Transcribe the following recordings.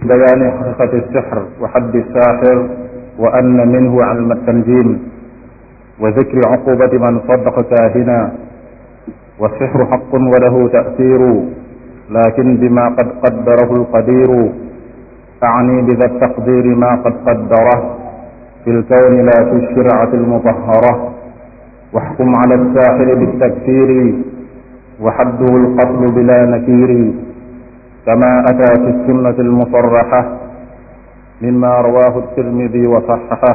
بيان حقيقة السحر وحد الساحر وأن منه علم التنجيم وذكر عقوبة من صدق كاهنا والسحر حق وله تأثير لكن بما قد قدره القدير أعني بذا التقدير ما قد قدره في الكون لا في الشرعة المطهرة واحكم على الساحر بالتكفير وحده القتل بلا نكير كما أتى في السنة المصرحة مما رواه الترمذي وصححه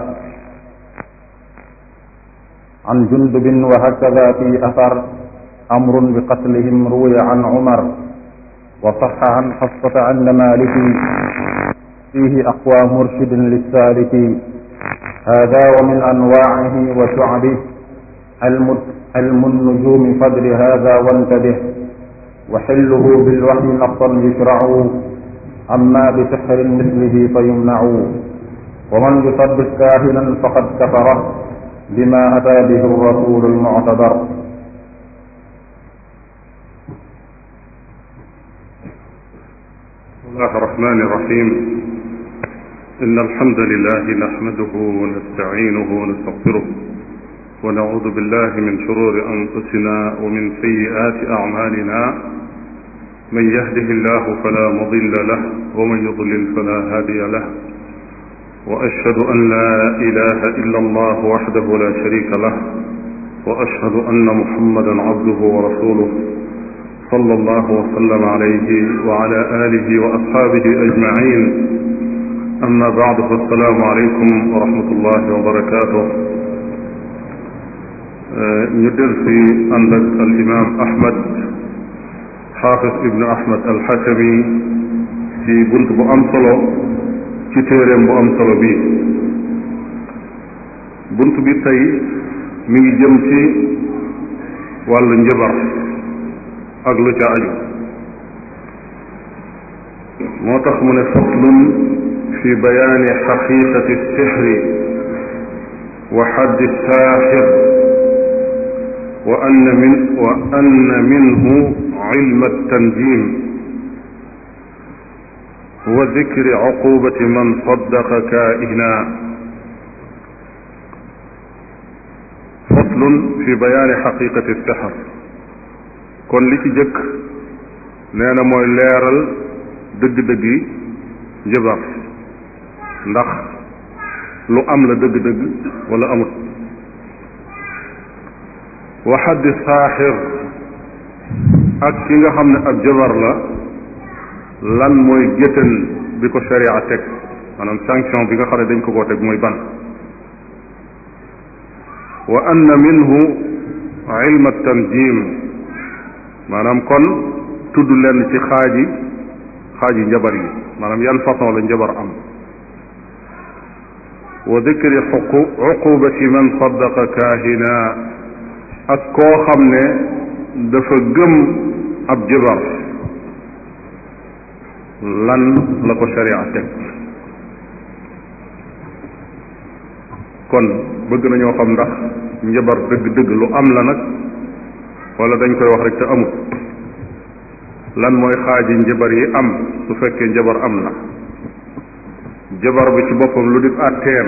عن جندب وهكذا في أثر أمر بقتلهم روي عن عمر وصح عن حفصة عند مالك فيه أقوى مرشد للسالك هذا ومن أنواعه وشعبه علم علم النجوم فدر هذا وانتبه وحله بالوحي نقصا يشرع أما بسحر مثله فيمنع ومن يصدق كاهنا فقد كفره بما أتى به الرسول المعتبر بسم الله الرحمن الرحيم إن الحمد لله نحمده ونستعينه ونستغفره ونعوذ بالله من شرور أنفسنا ومن سيئات أعمالنا من يهده الله فلا مضل له ومن يضلل فلا هادي له وأشهد أن لا إله إلا الله وحده لا شريك له وأشهد أن محمدا عبده ورسوله صلى الله وسلم عليه وعلى آله وأصحابه أجمعين أما بعد فالسلام عليكم ورحمة الله وبركاته ñu del si ànd ak al imam ahmad xaafis ibnu ahmad al xakami ci bunt bu am solo ci téeréem bu am solo bii bunt bi tey mi ngi jëm ci wàllu njëbar ak lu ca aju moo tax mu ne faslun fi bayaani xaqiqati sixri wa xaddi saaxir wa anna min wa anna minhu ilma tanjim wa dikri cuqubati man saddaqa kaa'ina faslun fi bayaani xaqiqati sixr kon li ci jëkk nee na mooy leeral dëgg-dëgg yi njëbar ndax lu am la dëgg-dëgg wala amut wa xaddi saaxir ak ki nga xam ne ab jabar la lan mooy géttan bi ko sharia teg maanaam sanction bi nga xam ne dañ ko koo teg mooy ban wa anna minhu ilma tanjim maanaam kon tudd leen ci xaaji xaaji njabar yi maanaam yan façon la njabar am wa dikri xuqu uqubati man saddaqa kaahina ak koo xam ne dafa gëm ab jabar lan la ko sharia teg kon bëgg nañoo xam ndax njabar dëgg-dëgg lu am la nag wala dañ koy wax rek te amut lan mooy xaaji njabar yi am su fekkee njabar am na jabar bi ci boppam lu di àtteem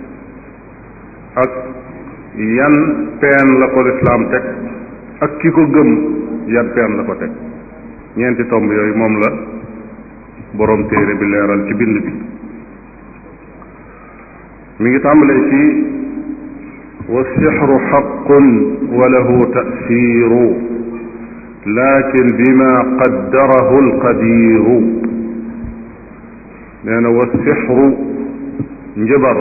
ak yan peen la ko lislaam teg ak ki ko gëm yan peen la ko teg ñeenti tomb yooyu moom la boroom téere bi leeral ci bind bi mi ngi tàmbalee ci wa sixru xaqun wa lahu tasiiru lakin bima qaddarahu alqadiru nee na wa sixru njëbar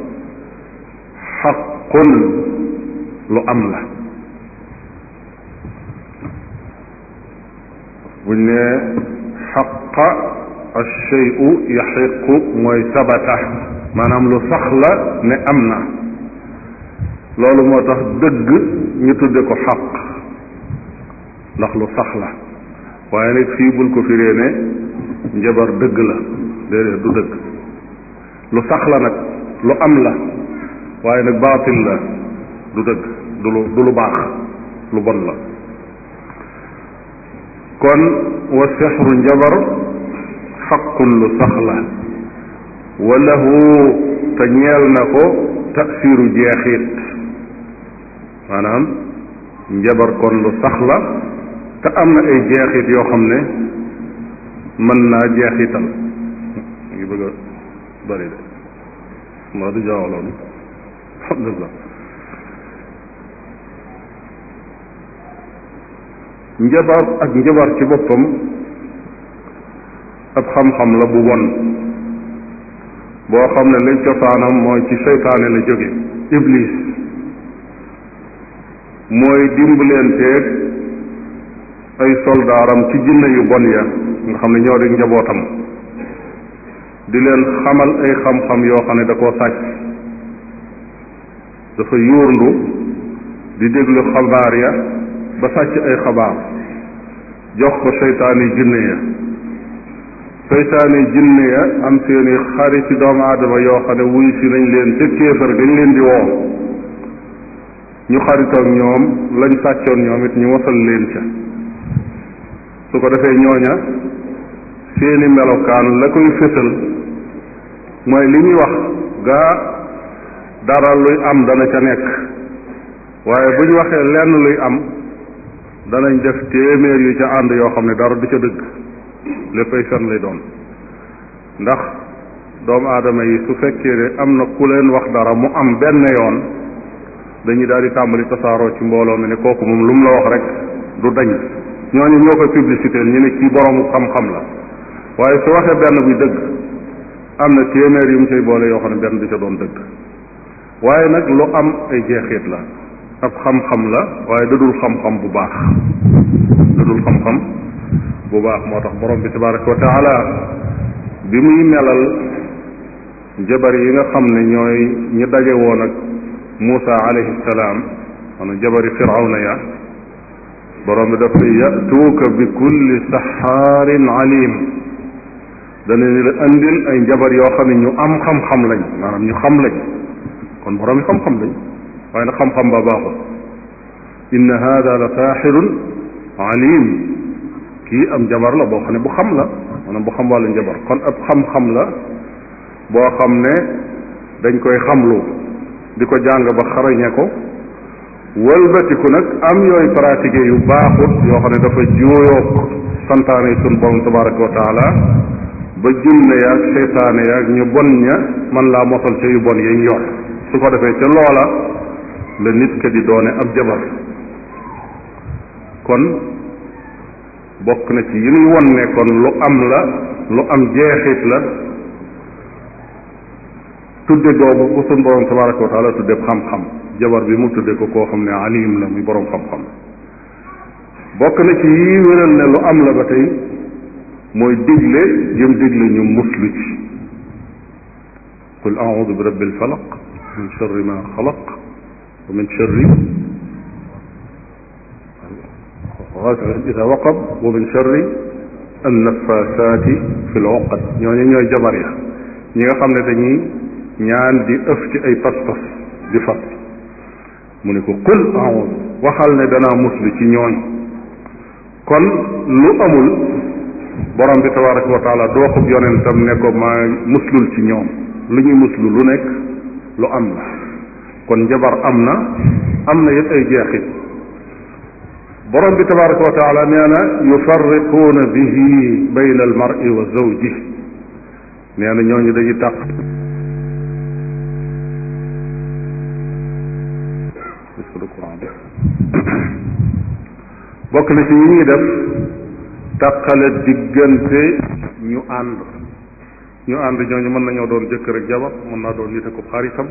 xaqun lu am la buñ ne xaqa alcheyu yaxiqu mooy sabata maanaam lu sax la ne am na loolu moo tax dëgg ñu tudde ko xaq ndax lu sax la waaye nag fii bul ko firee ne njabar dëgg la déedéet du dëgg lu sax la nag lu am la waaye nag baatil la du dëgg du lu du lu baax lu bon la kon wa sexru njabar xaqun lu sax la walahu te ñeel na ko tasiru jeexit maanaam njabar kon lu sax la te am na ay jeexit yoo xam ne mën naa jeexital ngi bëgg a bëri de maa du jaawaloon alhamdulilah njabar ak njabar ci boppam ab xam-xam la bu won boo xam ne lañ cosaanam mooy ci seytaane la jóge iblis mooy dimbaleenteeg ay soldaaram ci jinne yu bon ya nga xam ne ñoo di njabootam di leen xamal ay xam-xam yoo xam ne da koo sàcc dafa yuurndu di déglu xabaar ya ba sàcc ay xabaar jox ko seytaane jinne ya seytaane jinne ya am seeni xarit ci doomu aadama yoo xam ne wuy si nañ leen ca kéefar gañ leen di woo ñu xaritoog ñoom lañ sàccoon ñoom it ñu wasal leen ca su ko defee ñooña seeni melokaan la koy fësal mooy li ñuy wax gaa dara luy am dana ca nekk waaye bu ñu waxee lenn luy am danañ def téeméer yu ca ànd yoo xam ne dara du ca dëgg léppay fen lay doon ndax doomu aadama yi su fekkee ne am na ku leen wax dara mu am benn yoon dañuy daal di tàmbali tasaaroo ci mbooloo mi ne kooku moom lu mu la wax rek du dañ ñooñu ñoo koy publicité ñu ne kii boroomu xam-xam la waaye su waxee benn buy dëgg am na téeméer yu mu cay boole yoo xam ne benn du ca doon dëgg waaye nag lu am ay jeexit la ab xam-xam la waaye dadul xam-xam bu baax dadul xam-xam bu baax moo tax borom bi tabaraka wa taala bi muy melal jabar yi nga xam ne ñooy ñi daje woon ak Muusa alayhi salaam maanaam jabari firawna ya borom bi dafa yatuuka bi kulli saxaarin alim dana ni la andil ay njabar yoo xam ne ñu am xam-xam lañ maanaam ñu xam lañ kon borom yi xam-xam lañ waaye nag xam-xam ba baaxul inna hada la saaxirun alim kii am jabar la boo xam ne bu xam la maanaam bu xam wàllu njabar kon ab xam-xam la boo xam ne dañ koy xamlu di ko jàng ba xarañe ko wëlbatiku nag am yooyu pratiqué yu baaxut yoo xam ne dafa juuyoog santaane yi sun borom tabaraka wa taala ba jinne yaag seytaane yaag ñu bon ña man laa mosal ca yu bon yañ yor su ko defee ca loola la nit ka di doone ab jabar kon bokk na ci yi nuy won ne kon lu am la lu am jeexit la tudde googu ko sun borom tabaraka wa taala tudde xam-xam jabar bi mu tudde ko koo xam ne alim la muy borom xam-xam bokk na ci yi wéral ne lu am la ba tey mooy digle jëm digle ñu muslu ci qul audu bi rabbil falaq min sharri ma xalaq wa min sharri غاسق إذا وقب ومن شر النفاثات في العقد ñooñu ñooy jabar ya ñi nga xam ne dañuy ñaan di ëf ci ay pas-pas di fas mu ne ko qul a'udhu waxal ne danaa muslu ci ñooñ kon lu amul borom bi tabaraka wa taala doo xub yonentam ne ko maa muslul ci ñoom lu ñuy muslu lu nekk lu am la kon njabar am na am na it ay jeexit borom bi tabaraka wa taala nee na yufarriquuna bihi bayna almar'i wa zawji nee na ñooñu dañuy tàq bokk na ci yi ñuy def tàqale diggante ñu ànd ñu ànd ñooñu mën nañoo doon jëkkër ak jabar mën naa doon nit ak xaritam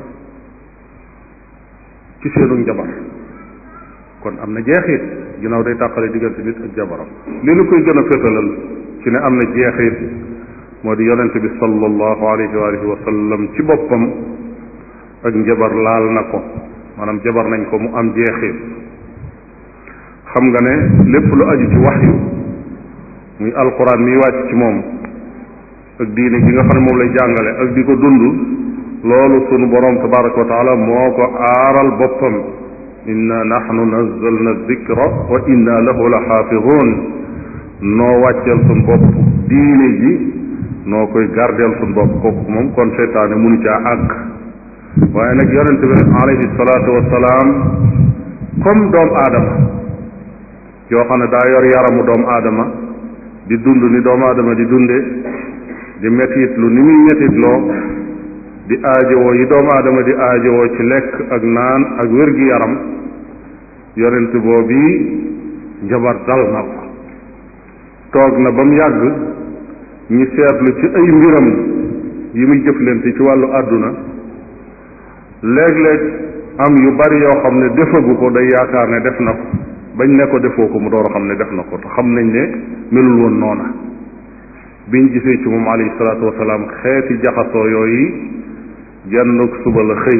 ci seenu njabar kon am na jeexit ginnaaw day tàqale diggante nit ak jabaram li nu koy gën a fétalal ci ne am na jeexit moo di yonente bi sallallahu alayhi wa alihi wa sallam ci boppam ak njabar laal na ko maanaam jabar nañ ko mu am jeexit xam nga ne lépp lu aju ci waxyu muy alquran miy wàcc ci moom ak diine gi nga xam ne moom lay jàngale ak di ko dund loolu sunu borom tabaraka wa taala moo ko aaral boppam inna nahnu nazzalna dikra wa inna lahu la xaafidun noo wàcceel suñ bopp diine ji noo koy gardeel suñ bopp kooku moom kon seytaane munu caa àgg waaye nag yonente bi alayhi salaatu wasalaam comme doomu aadama yoo xam ne daa yor yaramu doomu aadama di dund ni doomu aadama di dunde di metit lu ni muy metit loo di aajowoo yi doomu aadama di aajowoo ci lekk ak naan ak wér-gi-yaram yonent boobu njabar dal na ko toog na ba mu yàgg ñi seetlu ci ay mbiram yi muy jëflante ci wàllu àdduna léeg-léeg am yu bari yoo xam ne defagu ko day yaakaar ne def na ko bañ ne ko defoo ko mu door a xam ne def na ko te xam nañ ne melul woon noona biñ gisee ci moom alayhi salaatu wasalaam xeeti jaxasoo yooyu jennuk suba la xëy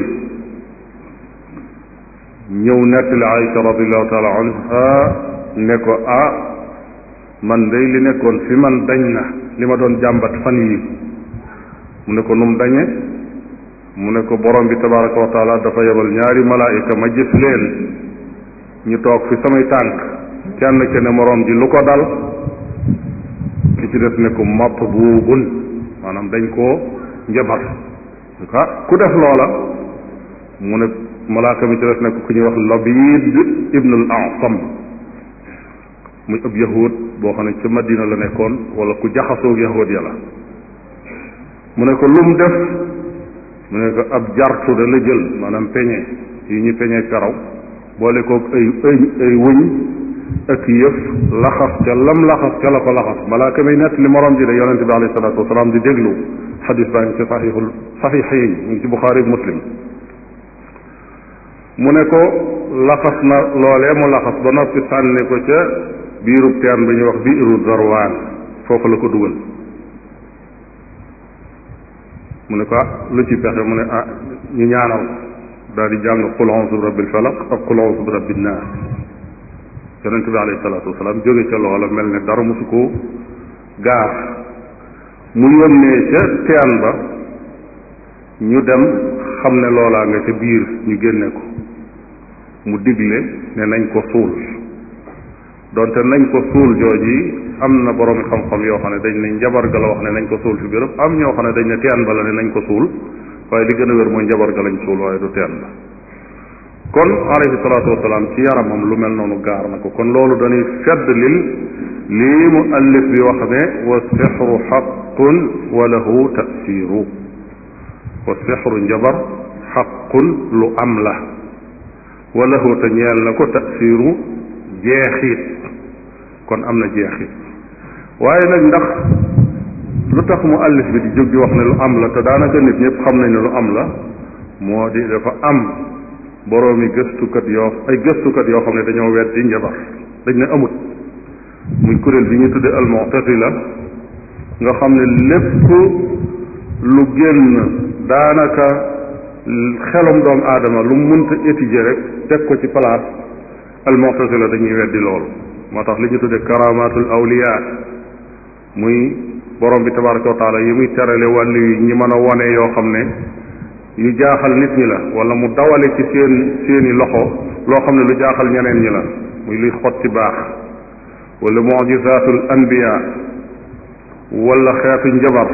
ñëw nettali Aïcha radiallahu taala anha ne ko ah man day li nekkoon fi man dañ na li ma doon jàmbat fan yi mu ne ko num dañe mu ne ko borom bi tabaraka wa taala dafa yebal ñaari malaayika ma gis leen ñu toog fi samay tànk kenn ke ne moroom ji lu ko dal ki ci des ne ko mapp buubun maanaam dañ koo njabar ah ku def loola mu ne malaaka mi ci des ne ko ku ñuy wax labid ibnul asam muy ab yahud boo xam ne ca madina la nekkoon wala ku jaxasoog yahud ya la mu ne ko lum def mu ne ko ab jartu da la jël maanaam peñe yi ñu peñe karaw boole koog ay ay ay wëñ ak yëf laxas ca lam laxas ca la ko laxas malaaka may nett li morom ji de yonente bi alayhi salaatu wasalaam di déglu xadis baa ngi ci saxiixul saxiixayn mu ngi ci buxaari ak muslim mu ne ko laxas na loolee mu laxas ba noppi sànni ko ca biirub teen bi ñuy wax biiru zarwaan foofu la ko dugal mu ne ko ah lu ci pexe mu ne ah ñu ñaanal daal di jàng qul a'uuzu bi rabbil falaq ak qul a'uuzu bi rabbin naas yonente bi alayhi salaatu wasalaam jóge ca loola mel ne dara mosu ko gaar mu yónnee ca teen ba ñu dem xam ne loolaa nga ca biir ñu génne ko mu digle ne nañ ko suul donte nañ ko suul jooji am na boroomi xam-xam yoo xam ne dañ ne njabar ga la wax ne nañ ko suul fi béréb am ñoo xam ne dañ ne teen ba la ne nañ ko suul waaye li gën a wér mooy njabar ga lañ suul waaye du teen ba kon alayhi salaatu wasalaam ci yaramam lu mel noonu gaar na ko kon loolu dañuy fedd lil lii mu allif bi wax ne wa sixru xaqun wa lahu tasiru wa sixru njabar xaqun lu am la wa lahu te ñeel na ko tasiru jeexit kon am na jeexit waaye nag ndax lu tax mu allif bi di jóg di wax ne lu am la te daanaka nit ñëpp xam nañ ne lu am la moo di dafa am boroomi gëstukat yoo ay gëstukat yoo xam ne dañoo weddi njabar dañ ne amut muy kuréel bi ñu tudde al mu'tazila nga xam ne lépp lu génn daanaka xelum doomu aadama lu mu mënta étudier rek teg ko ci place al mu'tazila dañuy weddi loolu moo tax li ñu tudde karamatul awliya muy borom bi tabaraka wa taala yi muy terale wàllu yi ñi mën a wone yoo xam ne yu jaaxal nit ñi la wala mu dawale ci seen seeni loxo loo xam ne lu jaaxal ñeneen ñi la muy luy xotti baax wala mujizatul anbiya wala xeetu njabar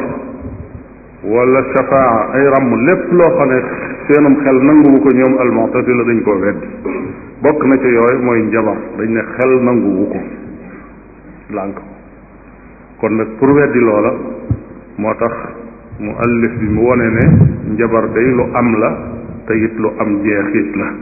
wala shafaa ay ràmm lépp loo xam ne seenum xel nanguwu ko ñoom almu'tazila dañ koo weddi bokk na ci yooyu mooy njabar dañ ne xel nanguwu ko lànk kon nag pour weddi loola moo tax mu allif bi mu wone ne njabar day lu am la te it lu am jeexit la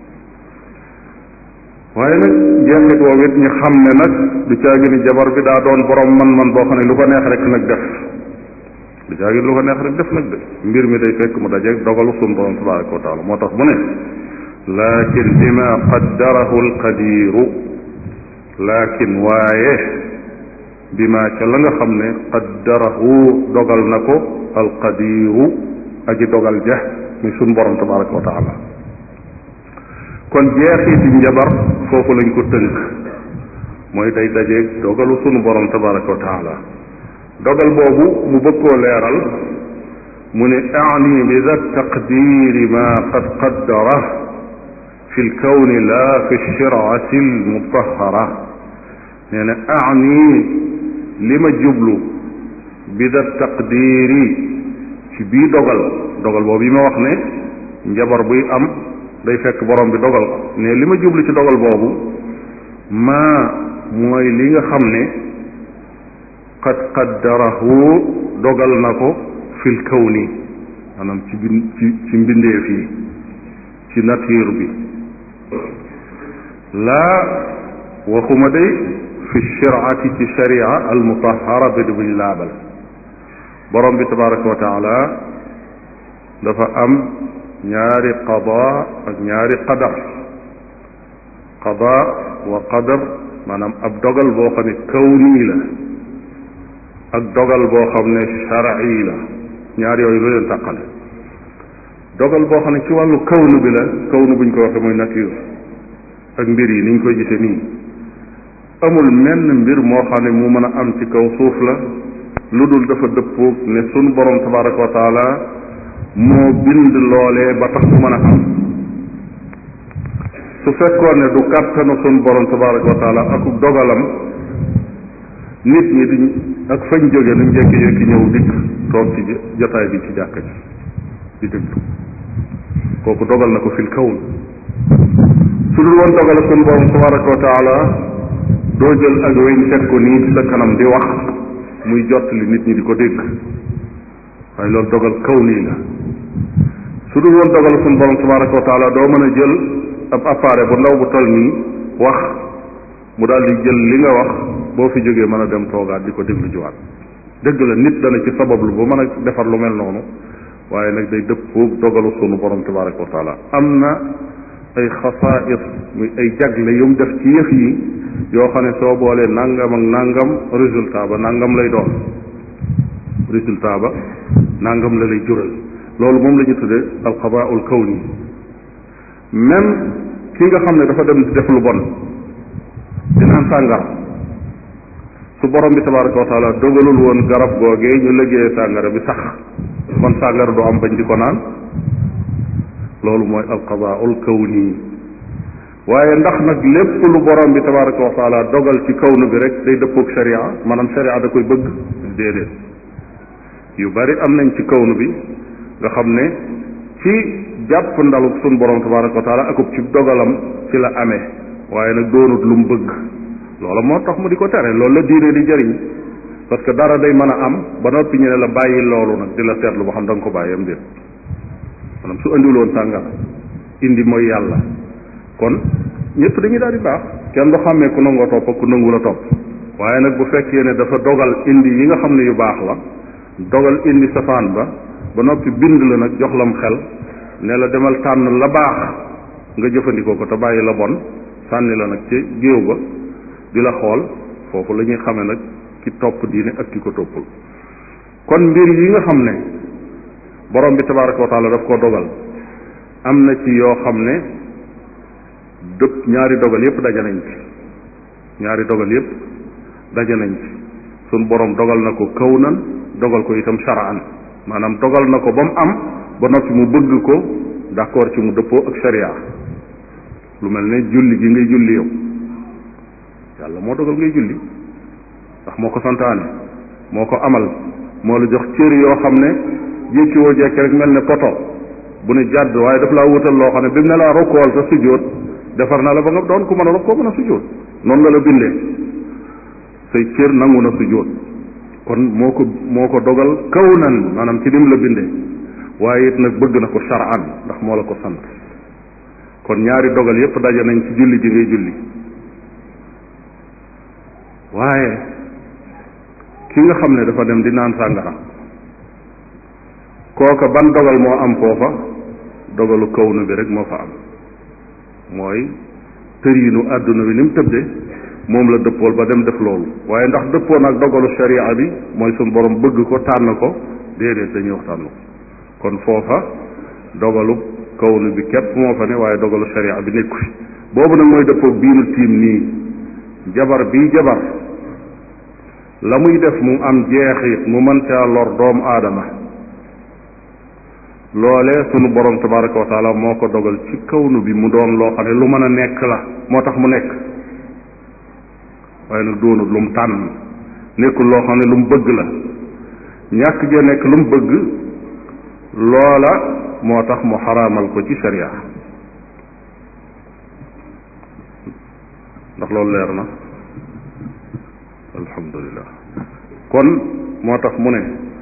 waaye nag jeexit woowu it ñu xam ne nag du caagi ni jabar bi daa doon borom man-man boo xam ne lu ko neex rek nag def du caagi lu ko neex rek def nag de mbir mi day fekk mu dajeeg dogalu sun borom tabaraka wa taala moo tax mu ne lakin bima qaddarahu alqadiru lakin waaye bima ca la nga xam ne qaddarahu dogal na ko alqadiru aji dogal ja muy sun borom tabaraka wa taala kon jeexiti njabar foofu lañ ko tënk mooy day dajeeg dogalu sunu borom tabaraka wa taala dogal boobu mu bëgg koo leeral mu ne ani bi da taqdiri ma qad qaddara fi lkawni la fi shirati almutahara nee na ani li ma jublu bi da taqdiiri ci bii dogal dogal boobu yi ma wax ne njabar buy am day fekk borom bi dogal ko ne li ma jublu ci dogal boobu maa mooy li nga xam ne qad qaddarahu dogal na ko fil kawni maanaam ci bin ci ci mbindeef yi ci nature bi laa waxuma day fi shiraati ci sharia al mutahara bi buñ laabal borom bi tabaraka wa taala dafa am ñaari qada ak ñaari qadar qada wa qadar maanaam ab dogal boo xam ne kawni la ak dogal boo xam ne shar'i la ñaar yooyu lu leen tàqale dogal boo xam ne ci wàllu kawnu bi la kawnu buñ ko waxee mooy nature ak mbir yi niñ koy gisee nii amul menn mbir moo xam ne mu mën a am ci kaw suuf la lu dul dafa dëppoog ne sunu borom tabaraka wa taala moo bind loolee ba tax mu mën a am su fekkoon ne du kàttanu sunu borom tabaraka wa taala ak dogalam nit ñi duñ ak fañ jóge nuñ jékki-jékki ñëw dikk toog ci jotaay bi ci jàkka ji di déglu kooku dogal na ko fil kawn su dul woon dogal sunu borom tabaraka wa taala doo jël ak weñ teg ko nii sa kanam di wax muy jot li nit ñi di ko dégg waaye loolu dogal kaw nii la su dul woon dogal sunu borom tabaraka wa taala doo mën a jël ab appareil bu ndaw bu toll nii wax mu daal di jël li nga wax boo fi jógee mën a dem toogaat di ko déglu jiwaat dëgg la nit dana ci sabablu ba mën a defar lu mel noonu waaye nag day dëppoog dogalu sunu borom tabaraka wa taala am na ay xasaais muy ay jagle yu mu def ci yëf yi yoo xam ne soo boolee nangam ak nangam résultat ba nangam lay doon résultat ba nangam la lay jural loolu moom la ñu tuddee alqadaul kawni même ki nga xam ne dafa dem di def lu bon di naan sàngara su borom bi tabaraka wa taala dogalul woon garab googee ñu liggéeyee sàngara bi sax kon sàngara du am bañ di ko naan loolu mooy alqadaul kawni waaye ndax nag lépp lu borom bi tabaraka wa taala dogal ci kawnu bi rek day dëppoog sharia maanaam sharia da koy bëgg déedéet yu bari am nañ ci kawnu bi nga xam ne ci jàpp ndalu sun borom tabaraka wa taala akub ci dogalam ci la amee waaye nag doonut lu mu bëgg loola moo tax mu di ko tere loolu la diine di jëriñ parce que dara day mën a am ba noppi ñu ne la bàyyi loolu nag di la seetlu ba xam da nga ko bàyyi am déet maanaam su andiwul woon sàngara indi mooy yàlla kon ñëpp dañuy daal di baax kenn du xàmmee ku nangoo topp ak ku nangu la topp waaye nag bu fekkee ne dafa dogal indi yi nga xam ne yu baax la dogal indi safaan ba ba noppi bind la nag jox lam xel ne la demal tànn la baax nga jëfandikoo ko te bàyyi la bon sànni la nag ci géew ba di la xool foofu la ñuy xamee nag ki topp diine ak ki ko toppul kon mbir yi nga xam ne borom bi tabaraka wa taala daf koo dogal am na ci yoo xam ne dëpp ñaari dogal yépp daje nañ ci ñaari dogal yépp daje nañ ci sun borom dogal na ko kawnan dogal ko itam sharaan maanaam dogal na ko ba mu am ba noppi mu bëgg ko d'accord ci mu dëppoo ak sharia lu mel ne julli gi ngay julli yow yàlla moo dogal ngay julli ndax moo ko santaane moo ko amal moo la jox cër yoo xam ne jékki woo jekki rek mel ne poto bu ne jàdd waaye daf laa wutal loo xam ne bi mu ne laa rokkool sa sujjóot defar na la ba nga doon ku mën a rokkoo mën a sujjóot noonu la la bindee say cër nangu na sujjóot kon moo ko moo ko dogal kaw nan maanaam ci nim la bindee waaye it nag bëgg na ko shar'an ndax moo la ko sant kon ñaari dogal yépp daje nañ ci julli ji ngay julli waaye ki nga xam ne dafa dem di naan sàngara kooka ban dogal moo am foofa dogalu kawnu bi rek moo fa am mooy tëriinu àdduna bi ni mu tëdde moom la dëppool ba dem def loolu waaye ndax dëppoon ak dogalu sharia bi mooy suñ borom bëgg ko tànn ko déedéet dañuy wax tànn ko kon foofa dogalu kawnu bi képp moo fa ne waaye dogalu sharia bi nekku fi boobu nag mooy dëppoog bii nu tiim nii jabar bii jabar la muy def mu am jeexit mu mën caa lor doomu aadama loolee sunu borom tabaraka wa taala moo ko dogal ci kawnu bi mu doon loo xam ne lu mën a nekk la moo tax mu nekk waaye nag doonut lu mu tànn nekkul loo xam ne lu mu bëgg la ñàkk gee nekk lu mu bëgg loola moo tax mu xaraamal ko ci sharia ndax loolu leer na alhamdulilah kon moo tax mu ne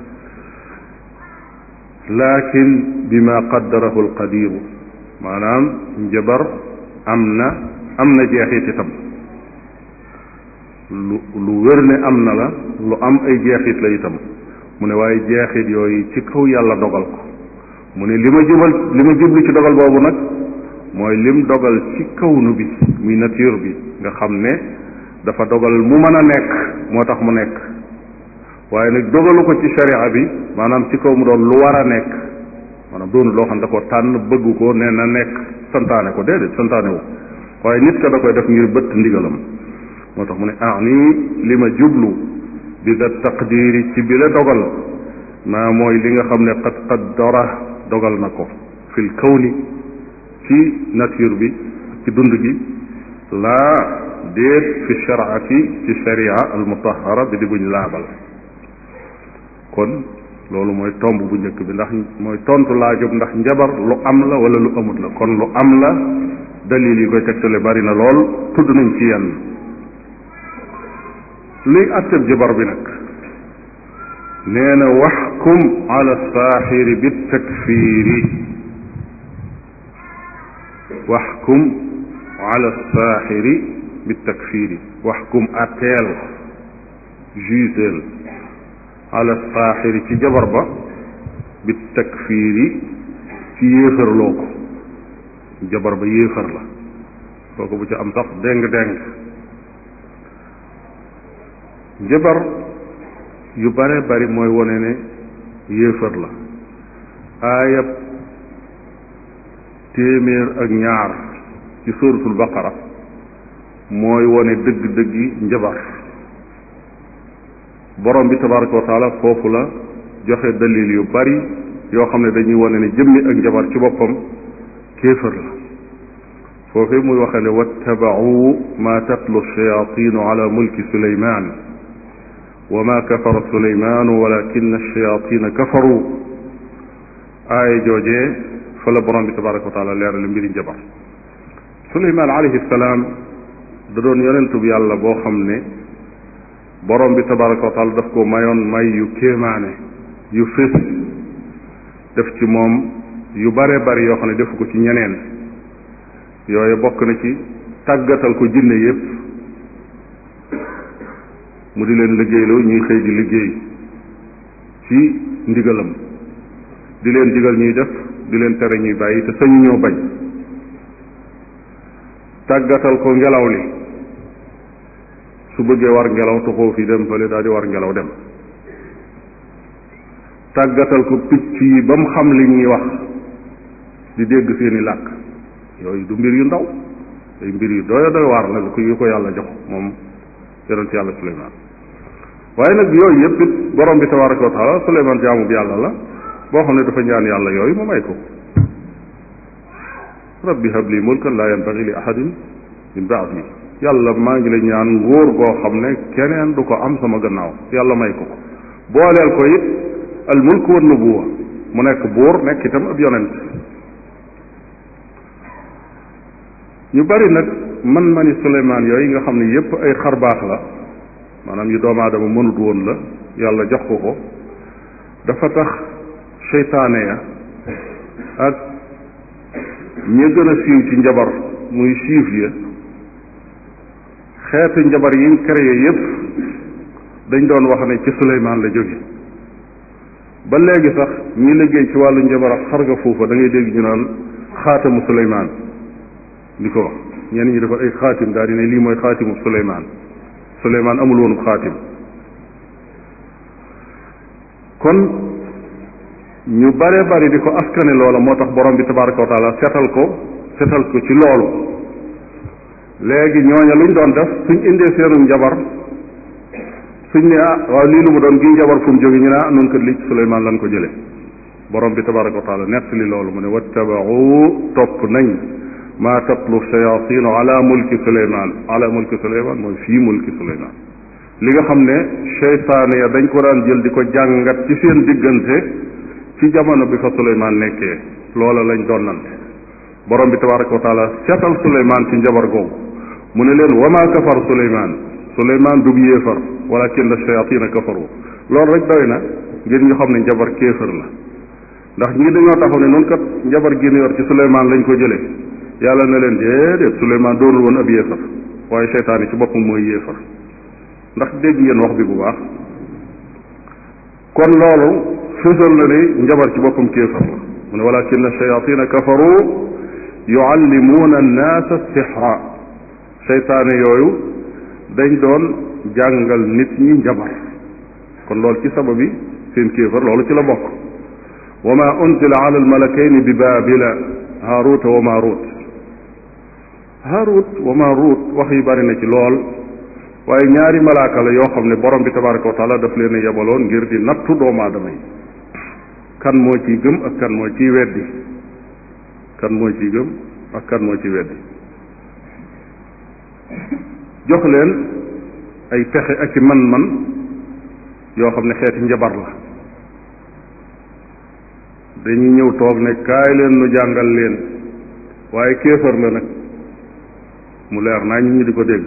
lakin bima qaddarahu alqadiru maanaam njabar am na am na jeexit itam lu lu wér ne am na la lu am ay jeexit la itam mu ne waaye jeexit yooyu ci kaw yàlla dogal ko mu ne li ma jubal li ma jublu ci dogal boobu nag mooy lim dogal ci kawnu bi muy nature bi nga xam ne dafa dogal mu mën a nekk moo tax mu nekk waaye nag dogalu ko ci sharia bi maanaam ci kaw mu doon lu war a nekk maanaam doonu loo xam da ko tànn bëgg ko ne na nekk santaane ko déedéet santaane wu waaye nit ka da koy def ngir bëtt ndigalam moo tax mu ne ah nii li ma jublu bi da taqdiri ci bi la dogal maa mooy li nga xam ne qad qaddara dogal na ko fil kawni ci nature bi ci dund gi laa déet fi sharaati ci sharia al mutahara bi di buñ laabal kon loolu mooy tomb bu njëkk bi ndax mooy tontu laajub ndax njabar lu am la wala lu amut la kon lu am la dalil yi koy tegtale bari na lool tudd nañ ci yenn luy atteb jabar bi nag nee na waxkum ala saaxiri bi takfiiri waxkum ala saaxiri bi takfiiri waxkum atteel juiteel ala saaxiri ci jabar ba bi takfiiri ci yéefarloo ko jabar ba yéefar la kooku bu ci am sax déng-déng jabar yu bare bari mooy wone ne yéefar la aayab téeméer ak ñaar ci suratul baqara mooy wone dëgg-dëggi njabar borom bi tabaraka wa taala foofu la joxe dalil yu bari yoo xam ne dañuy wone ne jëmmi ak njabar ci boppam kéefar la foofee muy waxe ne wattabau ma tatlu shayatinu ala mulki suleyman wa ma kafara suleymanu walakin ash-shayatina kafaru aaya joojee fa la borom bi tabaraka wa taala leerale mbiri njabar suleyman alayhi salaam da doon yonentub yàlla boo xam ne borom bi tabaraka wa taala daf ko mayoon may yu kéemaane yu fés def ci moom yu bare bari yoo xam ne defu ko ci ñeneen yooyu bokk na ci tàggatal ko jinne yépp mu di leen liggéeyloo ñuy xëy di liggéey ci ndigalam di leen digal ñuy def di leen tere ñuy bàyyi te sañu ñoo bañ tàggatal ko ngelaw li su bëggee war ngelaw tuxoo fi dem fële daal di war ngelaw dem tàggatal ko picc yi ba mu xam li ñuy wax di dégg seeni làkk yooyu du mbir yu ndaw ay mbir yu doy doy waar nag ko yu ko yàlla jox moom yonent yàlla suleymaan waaye nag yooyu yëpp it borom bi tabaraka wa taala suleymaan jaamu bi yàlla la boo xam ne dafa ñaan yàlla yooyu mu may ko rabbi habli mulkan laa yanbagi li ahadin min baadi yàlla maa ngi la ñaan nguur goo xam ne keneen du ko am sama gannaaw yàlla may ko ko booleel ko it al mulk wa nubuwa mu nekk buur nekk itam ab yonent ñu bari nag man mani Suleymaan yooyu nga xam ne yépp ay xarbaax la maanaam yu doomu aadama mënut woon la yàlla jox ko ko dafa tax seytaane ya ak ñi gën a siiw ci njabar muy siif ya xeetu njabar yiñ créé yépp dañ doon wax ne ci Suleymaan la jóge ba léegi sax ñi liggéey ci wàllu njabar ak xarga foofa da ngay dégg ñu naan xaatamu Suleymaan di ko wax ñenn ñi dafa ay xaatim daal di ne lii mooy xaatimu Suleymaan Suleymaan amul woonu xaatim kon ñu bare bari di ko askane loola moo tax borom bi tabaraka wa taala setal ko setal ko ci loolu léegi ñooña luñ doon def suñ indee seenu njabar suñ ne ah waaw lii lu mu doon gi njabar fu mu jóge ñu ne ah nun kat lii ci Suleymaan lan ko jële borom bi tabaraka wa taala nettali loolu mu ne wattabau topp nañ maa tatlu shayatinu ala mulki suleyman ala mulki suleyman mooy fii mulki suleyman li nga xam ne seytaane ya dañ ko daan jël di ko jàngat ci seen diggante ci jamono bi fa Suleymaan nekkee loola lañ doon nante borom bi tabaraka wa taala seetal Suleymaan ci njabar googu mu ne leen wama kafar Suleymaan Suleymaan dug yéefar walakin shayatina kafaru loolu rek doy na ngir ñu xam ne njabar kéefar la ndax ñii dañoo taxaw ne noonu kat njabar gi ñu yor ci Suleymaan lañ ko jëlee yàlla na leen déedéet Suleymaan doonul woon ab yéefar waaye seytaan yi ci boppam mooy yéefar ndax dégg ngeen wax bi bu baax kon loolu fësal na ni njabar ci boppam kéefar la mu ne walakin shayatina kafaru yuallimuuna annaasa sixra seytaane yooyu dañ doon jàngal nit ñi njabar kon loolu ci sababi seen kéefar loolu ci la bokk wa ma unzila ala almalakayni bi baabila haaruta wa maaruut haarut wa maaruut wax yi bari na ci lool waaye ñaari malaaka la yoo xam ne borom bi tabaraka wa taala daf leen a yebaloon ngir di nattu doomu aadama yi kan moo ciy gëm ak kan moo ciy weddi kan moo ciy gëm ak kan moo ciy weddi jox leen ay pexe ak i man-man yoo xam ne xeeti njabar la dañuy ñëw toog ne kaay leen nu jàngal leen waaye kéefar la nag mu leer naa ñu ñu di ko dégg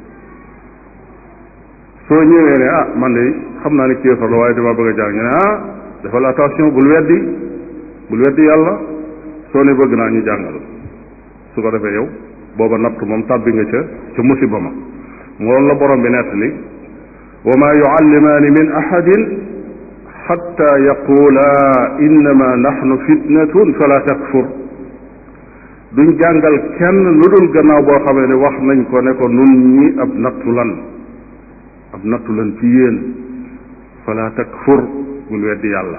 soo ñëwee ne ah man de xam naa ne kéefar la waaye dama bëgg a jàng ñu ne ah defal attention bul weddi bul weddi yàlla soo ne bëgg naa ñu jàngal su ko defee yow booba natt moom tàbbi nga ca ca musiba ma moom la borom bi nettali wa ma yuallimaani min ahadin xatta yaqula innama naxnu fitnatun fala takfur duñ jàngal kenn lu dul gannaaw boo xamee ne wax nañ ko ne ko nun ñi ab nattu lan ab nattu lan ci yéen fala takfur bul weddi yàlla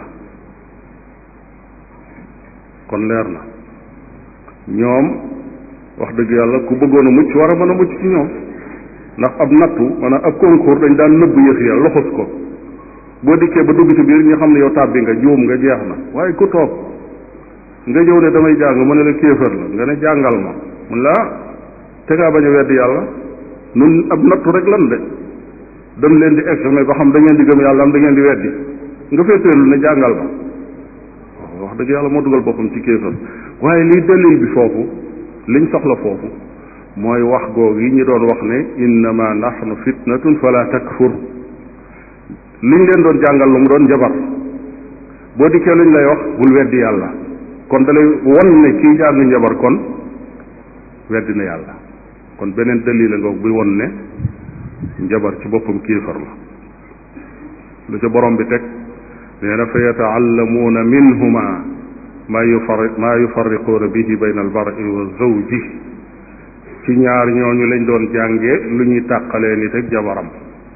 kon leer na ñoom wax dëgg yàlla ku bëggoon a mucc war a mën a mucc ci ñoom ndax ab nattu maanaam ab concours dañ daan nëbb yëf ya loxos ko boo dikkee ba dugg ci biir ñu xam ne yow tàbbi nga juum nga jeex na waaye ku toog nga ñëw ne damay jàng mu ne la kéefër la nga ne jàngal ma mun laa te ngaa bañ a weddi yàlla nun ab nattu rek lan de dem leen di examen ba xam da ngeen di gëm yàlla am da ngeen di weddi nga féeteelu ne jàngal ma wax dëgg yàlla moo dugal boppam ci kéefër waaye liy dalil bi foofu liñ soxla foofu mooy wax googu yi ñu doon wax ne innama nahnu fitnatun fala takfur liñ leen doon jàngal lu mu doon njabar boo dikkee luñ lay wax bul weddi yàlla kon dalay won ne kii jàng njabar kon weddi na yàlla kon beneen dalil la ngoog buy won ne njabar ci boppam kéefar la lu ca borom bi teg nee na fa yataallamuuna minhuma maa yufari maa yufarriquuna bihi bayna almar'i wa zawji ci ñaar ñooñu lañ doon jàngee lu ñuy tàqalee nit ak jabaram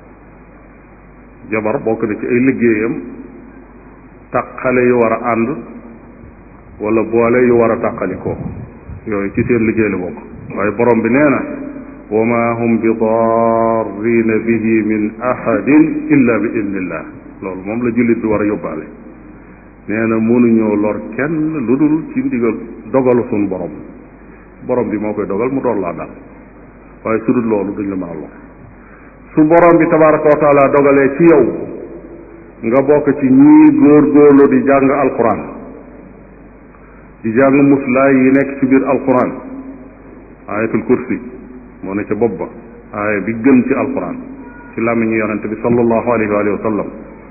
jabar bokk na ci ay liggéeyam tàqale yu war a ànd wala boole yu war a tàqalikoo yooyu ci seen liggéey la bokk waaye borom bi nee na wa ma hum bi darrina bihi min ahadin illa bi idnillah loolu moom la jullit bi war a yóbbaale nee na mënuñoo lor kenn lu dul ci ndigal dogalu suñ borom borom bi moo koy dogal mu doon laa daal waaye su dul loolu duñ la mën a lor su borom bi tabaraka wa taala dogalee ci yow nga bokk ci ñii góor-góorlu di jàng alquran di jàng muslaay yi nekk ci biir alquran ayatul kursi moo ne ca bopp ba aaya bi gën ci alquran ci làmmiñu yonente bi sallallahu alayhi wa sallam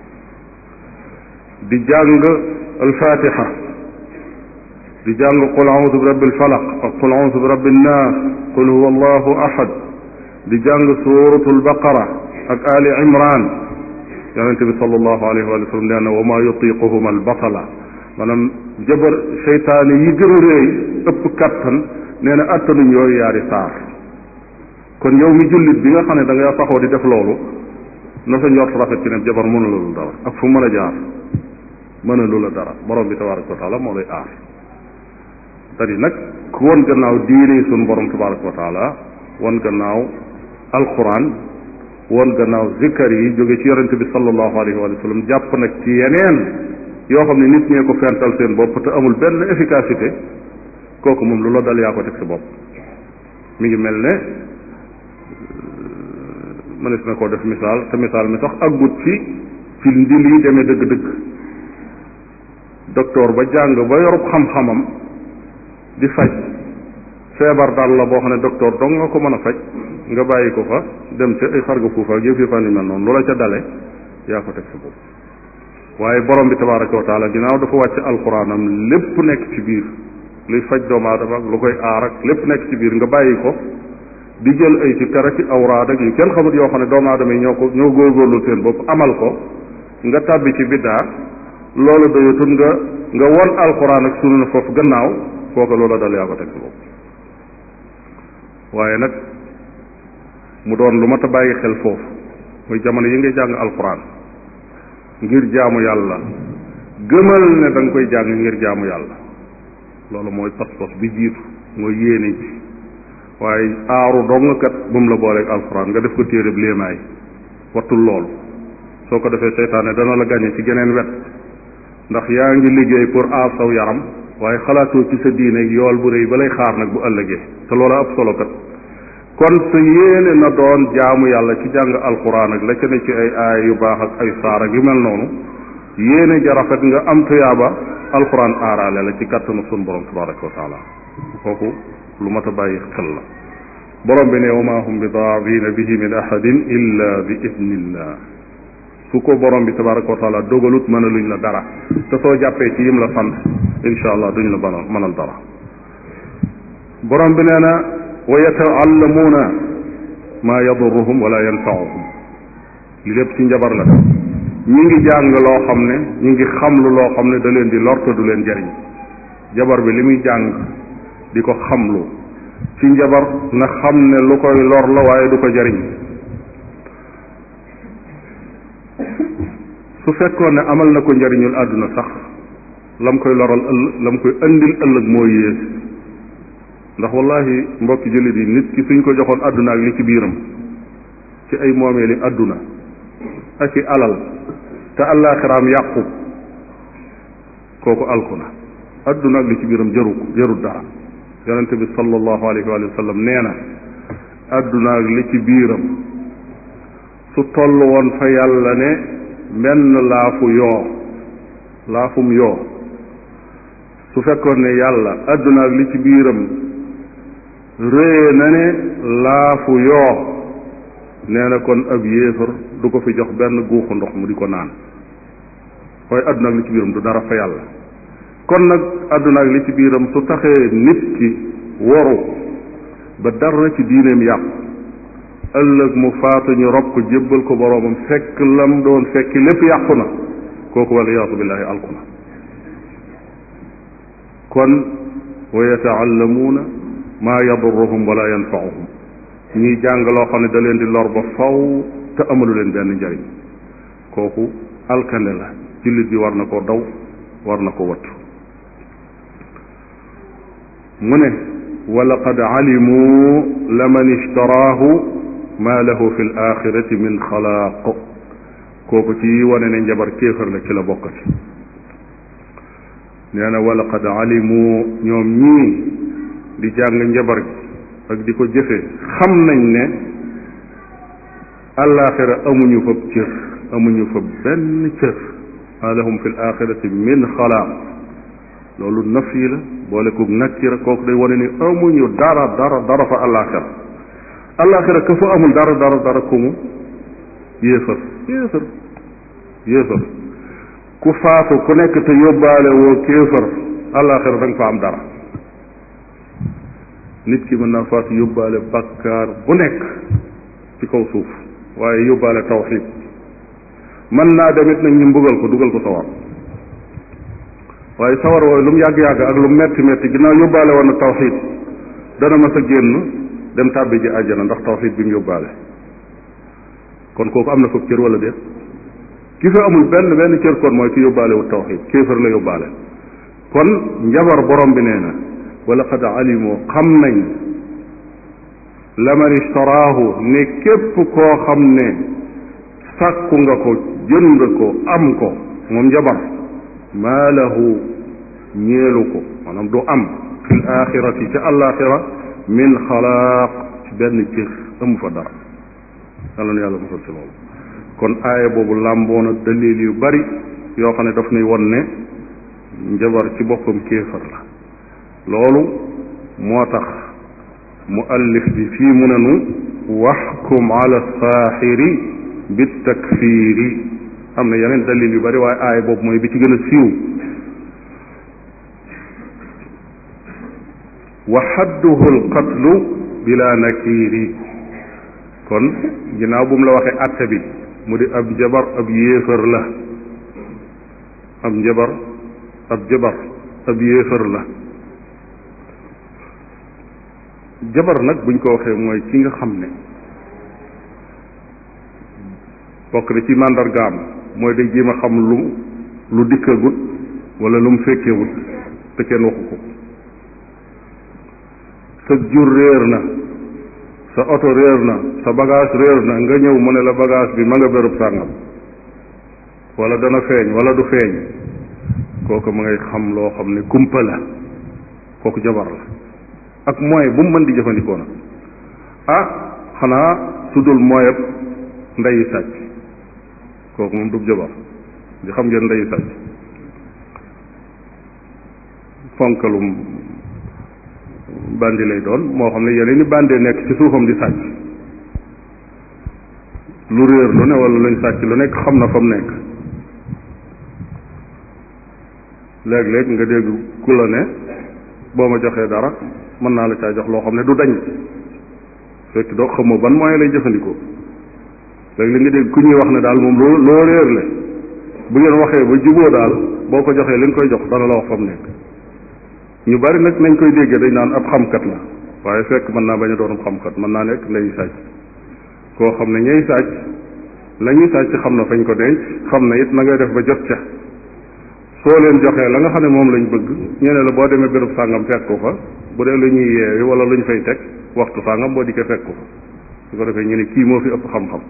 di jàng alfatiha di jàng qul audu bi rabbil falaq ak qul audu bi rabbin nas qul huwa allahu ahad di jàng suratul baqara ak ali imran yonente bi sallallahu alayhi wa sallam nee na wa ma yutiquhuma albatala maanaam jabar seytaane yi gën a réy ëpp kattan nee na attanuñ yooyu yaari saar kon yow mi jullit bi nga xam ne da nga saxoo di def loolu na sa njort rafet ci ne jabar mënula lu dara ak fu mën a jaar mënalu la dara borom bi tabaraka wa taala moo lay aar tadi nag ku won gannaaw diine suñu borom tabaraka wa taala won gannaaw alquran won gannaaw zikkar yi jóge ci yonente bi sallallahu alayhi wa sallam jàpp nag ci yeneen yoo xam ne nit ñee ko fental seen bopp te amul benn efficacité kooku moom lu la dal yaa ko teg sa bopp mi ngi mel ne mënees na koo def misaal te misaal mi sax aggut fi fi ndi lii demee dëgg-dëgg docteur ba jàng ba yorub xam-xamam di faj feebar daal la boo xam ne docteur dong nga ko mën a faj nga bàyyi ko fa dem ca ay xarga fuufa ak yëf yëfaan yu mel noonu loola ca dale yaa ko teg sa bopp waaye borom bi tabaraka wa taala ginnaaw dafa wàcc alxuraanam lépp nekk ci biir luy faj doomu aadama ak lu koy aar ak lépp nekk ci biir nga bàyyi ko di jël ay ci kara ci awraad ak yu kenn xamut yoo xam ne doomu aadama yi ñoo ko ñoo góorgóorlu seen bopp amal ko nga tàbbi ci biddaa loolu doyatul nga nga won alxuraan ak sunu na foofu gannaaw kooka loola dal yaa ko teg sa bopp waaye nag mu doon lu mat a bàyyi xel foofu muy jamono yi ngay jàng alxuraan ngir jaamu yàlla gëmal ne da nga koy jàng ngir jaamu yàlla loolu mooy pas-pas bi jiitu mooy yéene ji waaye aaru dong kat bu mu la booleeg alxuraan nga def ko téereb léemaay wattul loolu soo ko defee seytaane dana la gañe ci geneen wet ndax yaa ngi liggéey pour aar saw yaram waaye xalaatoo ci sa diine yool bu rëy ba lay xaar nag bu ëllëgee te loola ab solo kat kon sa yéene na doon jaamu yàlla ci jàng alxuraan ak la ca ne ci ay aaya yu baax ak ay saar ak yu mel noonu yéene ja rafet nga am tuyaaba alxuraan aaraale la ci kàttanu sun borom tabaraka wa taala kooku lu mat a bàyyi xel la borom bi ne wa maa hum bi daariina bihi min ahadin illa bi idnillah su ko borom bi tabaraka wa taala dogalut mën a luñ la dara te soo jàppee ci yim la sant insha allah duñ la mënal mënal dara borom bi nee na wa yataallamuuna maa yadurruhum wala yanfauhum li lépp ci njabar la ñi ngi jàng loo xam ne ñi ngi xamlu loo xam ne da leen di lor te du leen jariñ jabar bi li muy jàng di ko xamlu ci njabar na xam ne lu koy lor la waaye du ko jariñ su fekkoon ne amal na ko njariñul àdduna sax lam koy loral ëllëg lam koy andil ëllëg moo yées ndax wallahi mbokki jullit yi nit ki suñ ko joxoon àdduna ak li ci biiram ci ay moomeeli àdduna ak i alal te àllaaxiraam yàqu kooku alku na àdduna ak li ci biiram jaru ko jarul dara yonente bi sallallahu alayhi wa sallam nee na àdduna ak li ci biiram su toll woon fa yàlla ne menn laafu yoo laafum yoo su fekkoon ne yàlla àdduna ak li ci biiram réye na ne laafu yoo nee na kon ab yéefar du ko fi jox benn guuxu ndox mu di ko naan waaye àdduna ak li ci biiram du dara fa yàlla kon nag àdduna ak li ci biiram su taxee nit ki woru ba dara ci diineem yàqu ëllëg mu faatu ñu rob ko jébbal ko boroomam fekk lam doon fekki lépp yàqu na kooku wala yaatu billahi alku na kon wa yataallamuuna maa yadurruhum wala yanfauhum ñuy jàng loo xam ne da leen di lor ba faw te amalu leen benn njariñ kooku alkande la jullit bi war na koo daw war na ko wattu mu ne wa laqad alimu laman ishtaraahu ma lahu fi l axirati min xalaaq kooku ci wane ne njabar kéefar la ci la bokkati nee na wa laqad alimu ñoom ñii di jàng njabar gi ak di ko jëfe xam nañ ne alaxira amuñu fa cër amuñu fa benn cër ma lahum fi l axirati min xalaaq loolu naf yi la boole ko nakkira kooku day wane ni amuñu dara dara dara fa alaxira alaxira ka fa amul dara dara dara ku mu yéefar yéefar yéefar ku faatu ku nekk te yóbbaale woo kéefar alaxira da nga fa am dara nit ki mën naa faatu yóbbaale bakkaar bu nekk ci kaw suuf waaye yóbbaale tawxid mën naa demit nag ñu mbugal ko dugal ko sawar waaye sawar wooyu lu mu yàgg-yàgg ak lu mu metti metti ginnaaw yóbbaale woon na tawxid dana mas a génn dem tàbbi ji àjjana ndax tawxid bi mu yóbbaale kon kooku am na foofu cër wala déet ki fa amul benn benn cër kon mooy ki yóbbaale wu tawxid kéefar la yóbbaale kon njabar borom bi nee na wala qad alimu xam nañ laman ishtaraahu ne képp koo xam ne sàkku nga ko jënd ko am ko moom njabar maa lahu ñeelu ko maanaam du am fi l axirati ca alaxira min xalaaq ci benn cër amu fa dara yàlla na yàlla musal ci loolu kon aaya boobu làmboona dalil yu bari yoo xam ne daf nuy won ne njabar ci boppam kéefar la loolu moo tax mu allif bi fii mu ne nu waxkum ala saaxiri bi takfiiri am na yeneen dalil yu bari waaye aaya boobu mooy bi ci gën a siiw wa xadduhu alqatlu bila nakiiri kon ginnaaw bu mu la waxee atte bi mu di ab jabar ab yéefar la ab njabar ab jabar ab yéefar la jabar nag buñ ko waxee mooy ki nga xam ne bokk na ci màndargaam mooy day jéem a xam lu lu dikkagut wala lu mu fekkewut te kenn waxu ko sa jur réer na sa oto réer na sa bagage réer na nga ñëw mu ne la bagage bi ma nga bérub sàngam wala dana feeñ wala du feeñ kooku ma ngay xam loo xam ne kumpa la kooku jabar la ak moyen bu mu mën di jëfandikoo nag ah xanaa su dul moyen ndeyi sàcc kooku moom du jabar di xam ngeen ndeyi sàcc fonkalum bandi lay doon moo xam ne yeneen i bandee nekk ci suufam di sàcc lu réer lu ne wala luñ sàcc lu nekk xam na fa mu nekk léeg-léeg nga dégg ku la ne boo ma joxee dara mën naa la caa jox loo xam ne du dañ fekk doo xamoo ban moyen lay jëfandikoo léegi li nga dégg ku ñuy wax ne daal moom loo loo réer le bu ngeen waxee ba juboo daal boo ko joxee li nga koy jox dana la wax fa mu nekk ñu bari nag nañ koy déggee dañ naan ab xamkat la waaye fekk mën naa bañ a doon ab xamkat mën naa nekk ndey sàcc koo xam ne ñay sàcc la ñuy sàcc xam na fañ ko denc xam na it na ngay def ba jot ca soo leen joxee la nga xam ne moom lañ bëgg ñu ne la boo demee béréb sàngam fekk ko fa bu dee lu ñuy yeewi wala lu ñu fay teg waxtu sàngam boo dikkee fekk ko fa su ko defee ñu ne kii moo fi ëpp xam-xam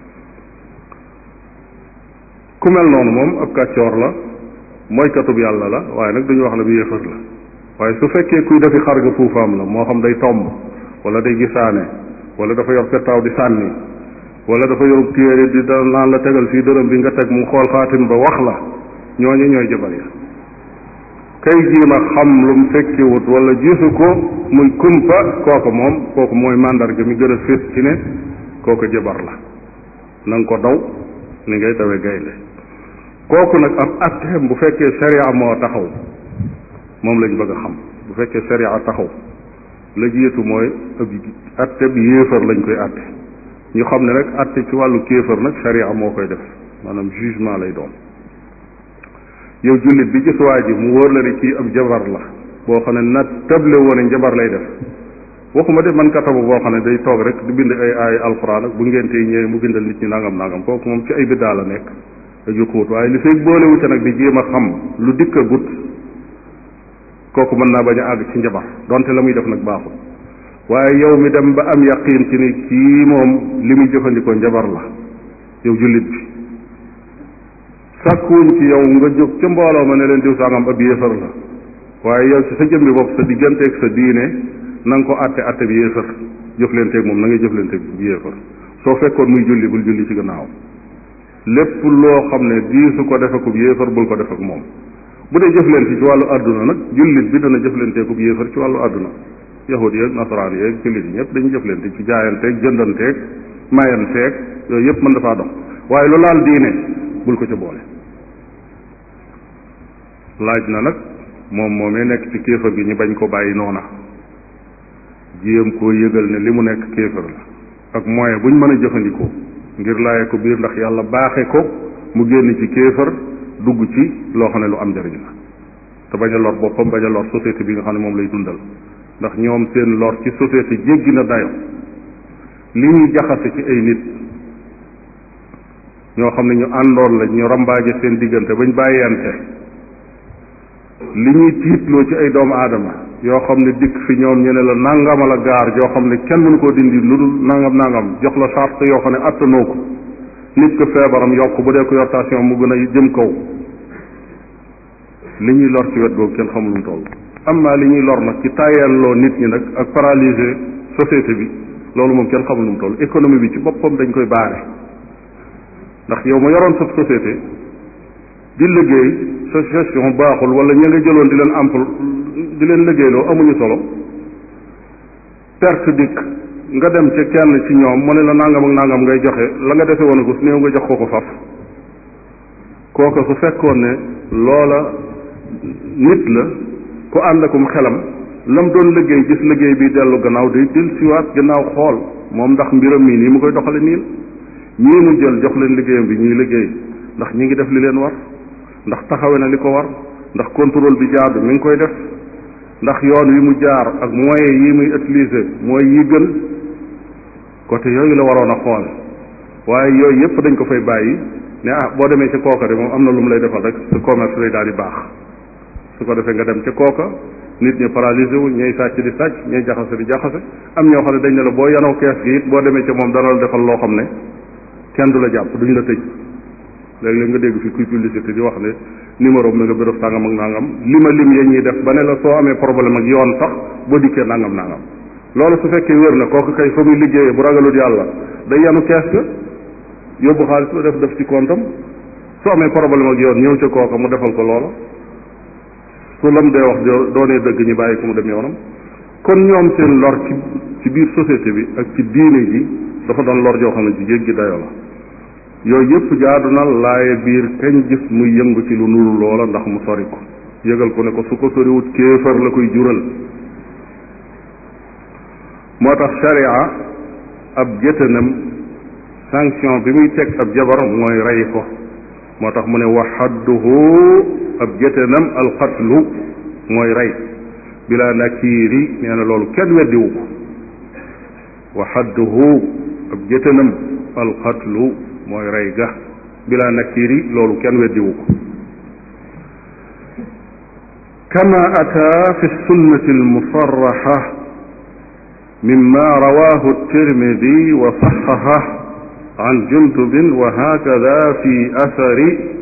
ku mel noonu moom ab kàccoor la mooy katub yàlla la waaye nag duñu wax ne bu yéefar la waaye su fekkee kuy defi xar nga fuufaam la moo xam day tomb wala day gisaane wala dafa yor pettaaw di sànni wala dafa yorub téere di da naan la tegal fii dërëm bi nga teg mu xool xaatim ba wax la ñooñu ñooy jabar ya kay jiima xam lu mu fekkiwut wala gisu ko muy kumpa kooku moom kooku mooy màndarga mi gën a fés ci ne kooku jabar la na nga ko daw ni ngay dawee gaynde kooku nag ab atteem bu fekkee sharia moo taxaw moom lañ bëgg a xam bu fekkee sharia taxaw la jiitu mooy ab atte bi yéefar lañ koy atte ñu xam ne rek atte ci wàllu kéefar nag sharia moo koy def maanaam jugement lay doon yow jullit bi gis waa ji mu wóor la ne kii ab jabar la boo xam ne na table woone njabar lay def waxuma de man katabu boo xam ne day toog rek di bind ay ay alxuraan ak bu ngente yi ñëwee mu bindal nit ñi nangam nangam kooku moom ci ay biddaa la nekk ak yu xóot waaye li fay boolewu ca nag di jéem a xam lu dikk a gut kooku mën naa bañ a àgg ci njabar donte la muy def nag baaxul waaye yow mi dem ba am yaqiin ci ni kii moom li muy jëfandikoo njabar la yow jullit bi sàkkuwuñ ci yow nga jóg ca mbooloo ma ne leen diw sangam ab yéefar la waaye yow ci sa jëmmi bopp sa digganteeg sa diine na nga ko àtte àtte bi yéefar jëflanteeg moom na ngay jëflanteeg bi yéefar soo fekkoon muy julli bul julli ci gannaaw lépp loo xam ne diisu ko defe ko yéefar bul ko def ak moom bu dee jëflante ci wàllu àdduna nag jullit bi dana jëflanteeku yéefar ci wàllu àdduna yahud yeeg nasaraan yeeg jullit yi ñëpp dañuy jëflante ci jaayanteeg jëndanteeg mayanteeg yooyu yëpp mën dafaa dox waaye lu laal diine bul ko ca boole laaj na nag moom moomee nekk ci kéefar gi ñu bañ ko bàyyi noona jéem koo yëgal ne li mu nekk kéefar la ak moyen buñ mën a jëfandikoo ngir laaye ko biir ndax yàlla baaxe ko mu génn ci kéefar dugg ci loo xam ne lu am njariñ la te bañ a lor boppam bañ a lor société bi nga xam ne moom lay dundal ndax ñoom seen lor ci société jéggi na dayo li ñuy jaxase ci ay nit ñoo xam ne ñu àndoon la ñu rambaaje seen diggante bañ bàyyante li ñuy tiitloo ci ay doomu aadama yoo xam ne dikk fi ñoom ñu ne la nangamal a gaar joo xam ne kenn mënu koo dindi lu dul nangam nangam jox la charte yoo xam ne attanoo ko nit ko feebaram yokk bu dee ko yor tension mu gën a jëm kaw li ñuy lor ci wet googu kenn xamul lu mu toll amma li ñuy lor nag ci tàyyelloo nit ñi nag ak paralyser société bi loolu moom kenn xamul nu mu toll économie bi ci boppam dañ koy baare ndax yow ma yoroon sa société di liggéey sa gestion baaxul wala ña nga jëloon di leen ampl di leen liggéeyloo amuñu solo perte dikk nga dem ca kenn ci ñoom mu ne la nangam ak nangam ngay joxe la nga defee woon ko su néew nga jox ko ko faf kooka su fekkoon ne loola nit la ku ànd akum xelam lam doon liggéey gis liggéey bi dellu gannaaw day del siwaat gannaaw xool moom ndax mbiram mii nii mu koy doxale niin ñii mu jël jox leen liggéeyam bi ñuy liggéey ndax ñi ngi def li leen war ndax taxawe na li ko war ndax contrôle bi jaadu mi ngi koy def ndax yoon wi mu jaar ak moyens yi muy utiliser mooy yi gën côté yooyu la waroon a xool waaye yooyu yépp dañ ko fay bàyyi ne ah boo demee ca kooka de moom am na lu mu lay defal rek sa commerce lay daal di baax su ko defee nga dem ca kooka nit ñi paralysé wu ñay sàcc di sàcc ñay jaxase di jaxase am ñoo xam ne dañ ne la boo yanoo kees gi it boo demee ca moom dana la defal loo xam ne kenn du la jàpp duñ la tëj léeg-léeg nga dégg fi kuy publicité di wax ne numéro mi nga béréb sàngam ak nangam li ma lim yee ñuy def ba ne la soo amee problème ak yoon sax boo dikkee nangam nangam loolu su fekkee wér na kooku kay fa muy liggéeyee bu ragalut yàlla day yanu kees ga yóbbu xaalis ba def def ci comptam su amee problème ak yoon ñëw ca kooka mu defal ko loola su lam dee wax doonee dëgg ñu bàyyi ko mu dem yoonam kon ñoom seen lor ci ci biir société bi ak ci diine ji dafa doon lor joo xam ne ci jéggi dayo la yooyu yëpp jaadu na laaye biir kañ gis muy yëngu ci lu nuru loola ndax mu sori ko yëgal ko ne ko su ko soriwut kéefar la koy jural moo tax sharia ab géttanam sanction bi muy teg ab jabar mooy rey ko moo tax mu ne wa xadduhu ab géttanam alxatlu mooy rey bila nakiiri nee na loolu kenn weddiwu ko wa xadduhu ab géttanam alxatlu mooy rey ga bila nakiiri loolu kenn weddiwu ko kama ata fi sunnati almusarraxa mima rawahu الترمذي وصححه عن جندب وهكذا في أثر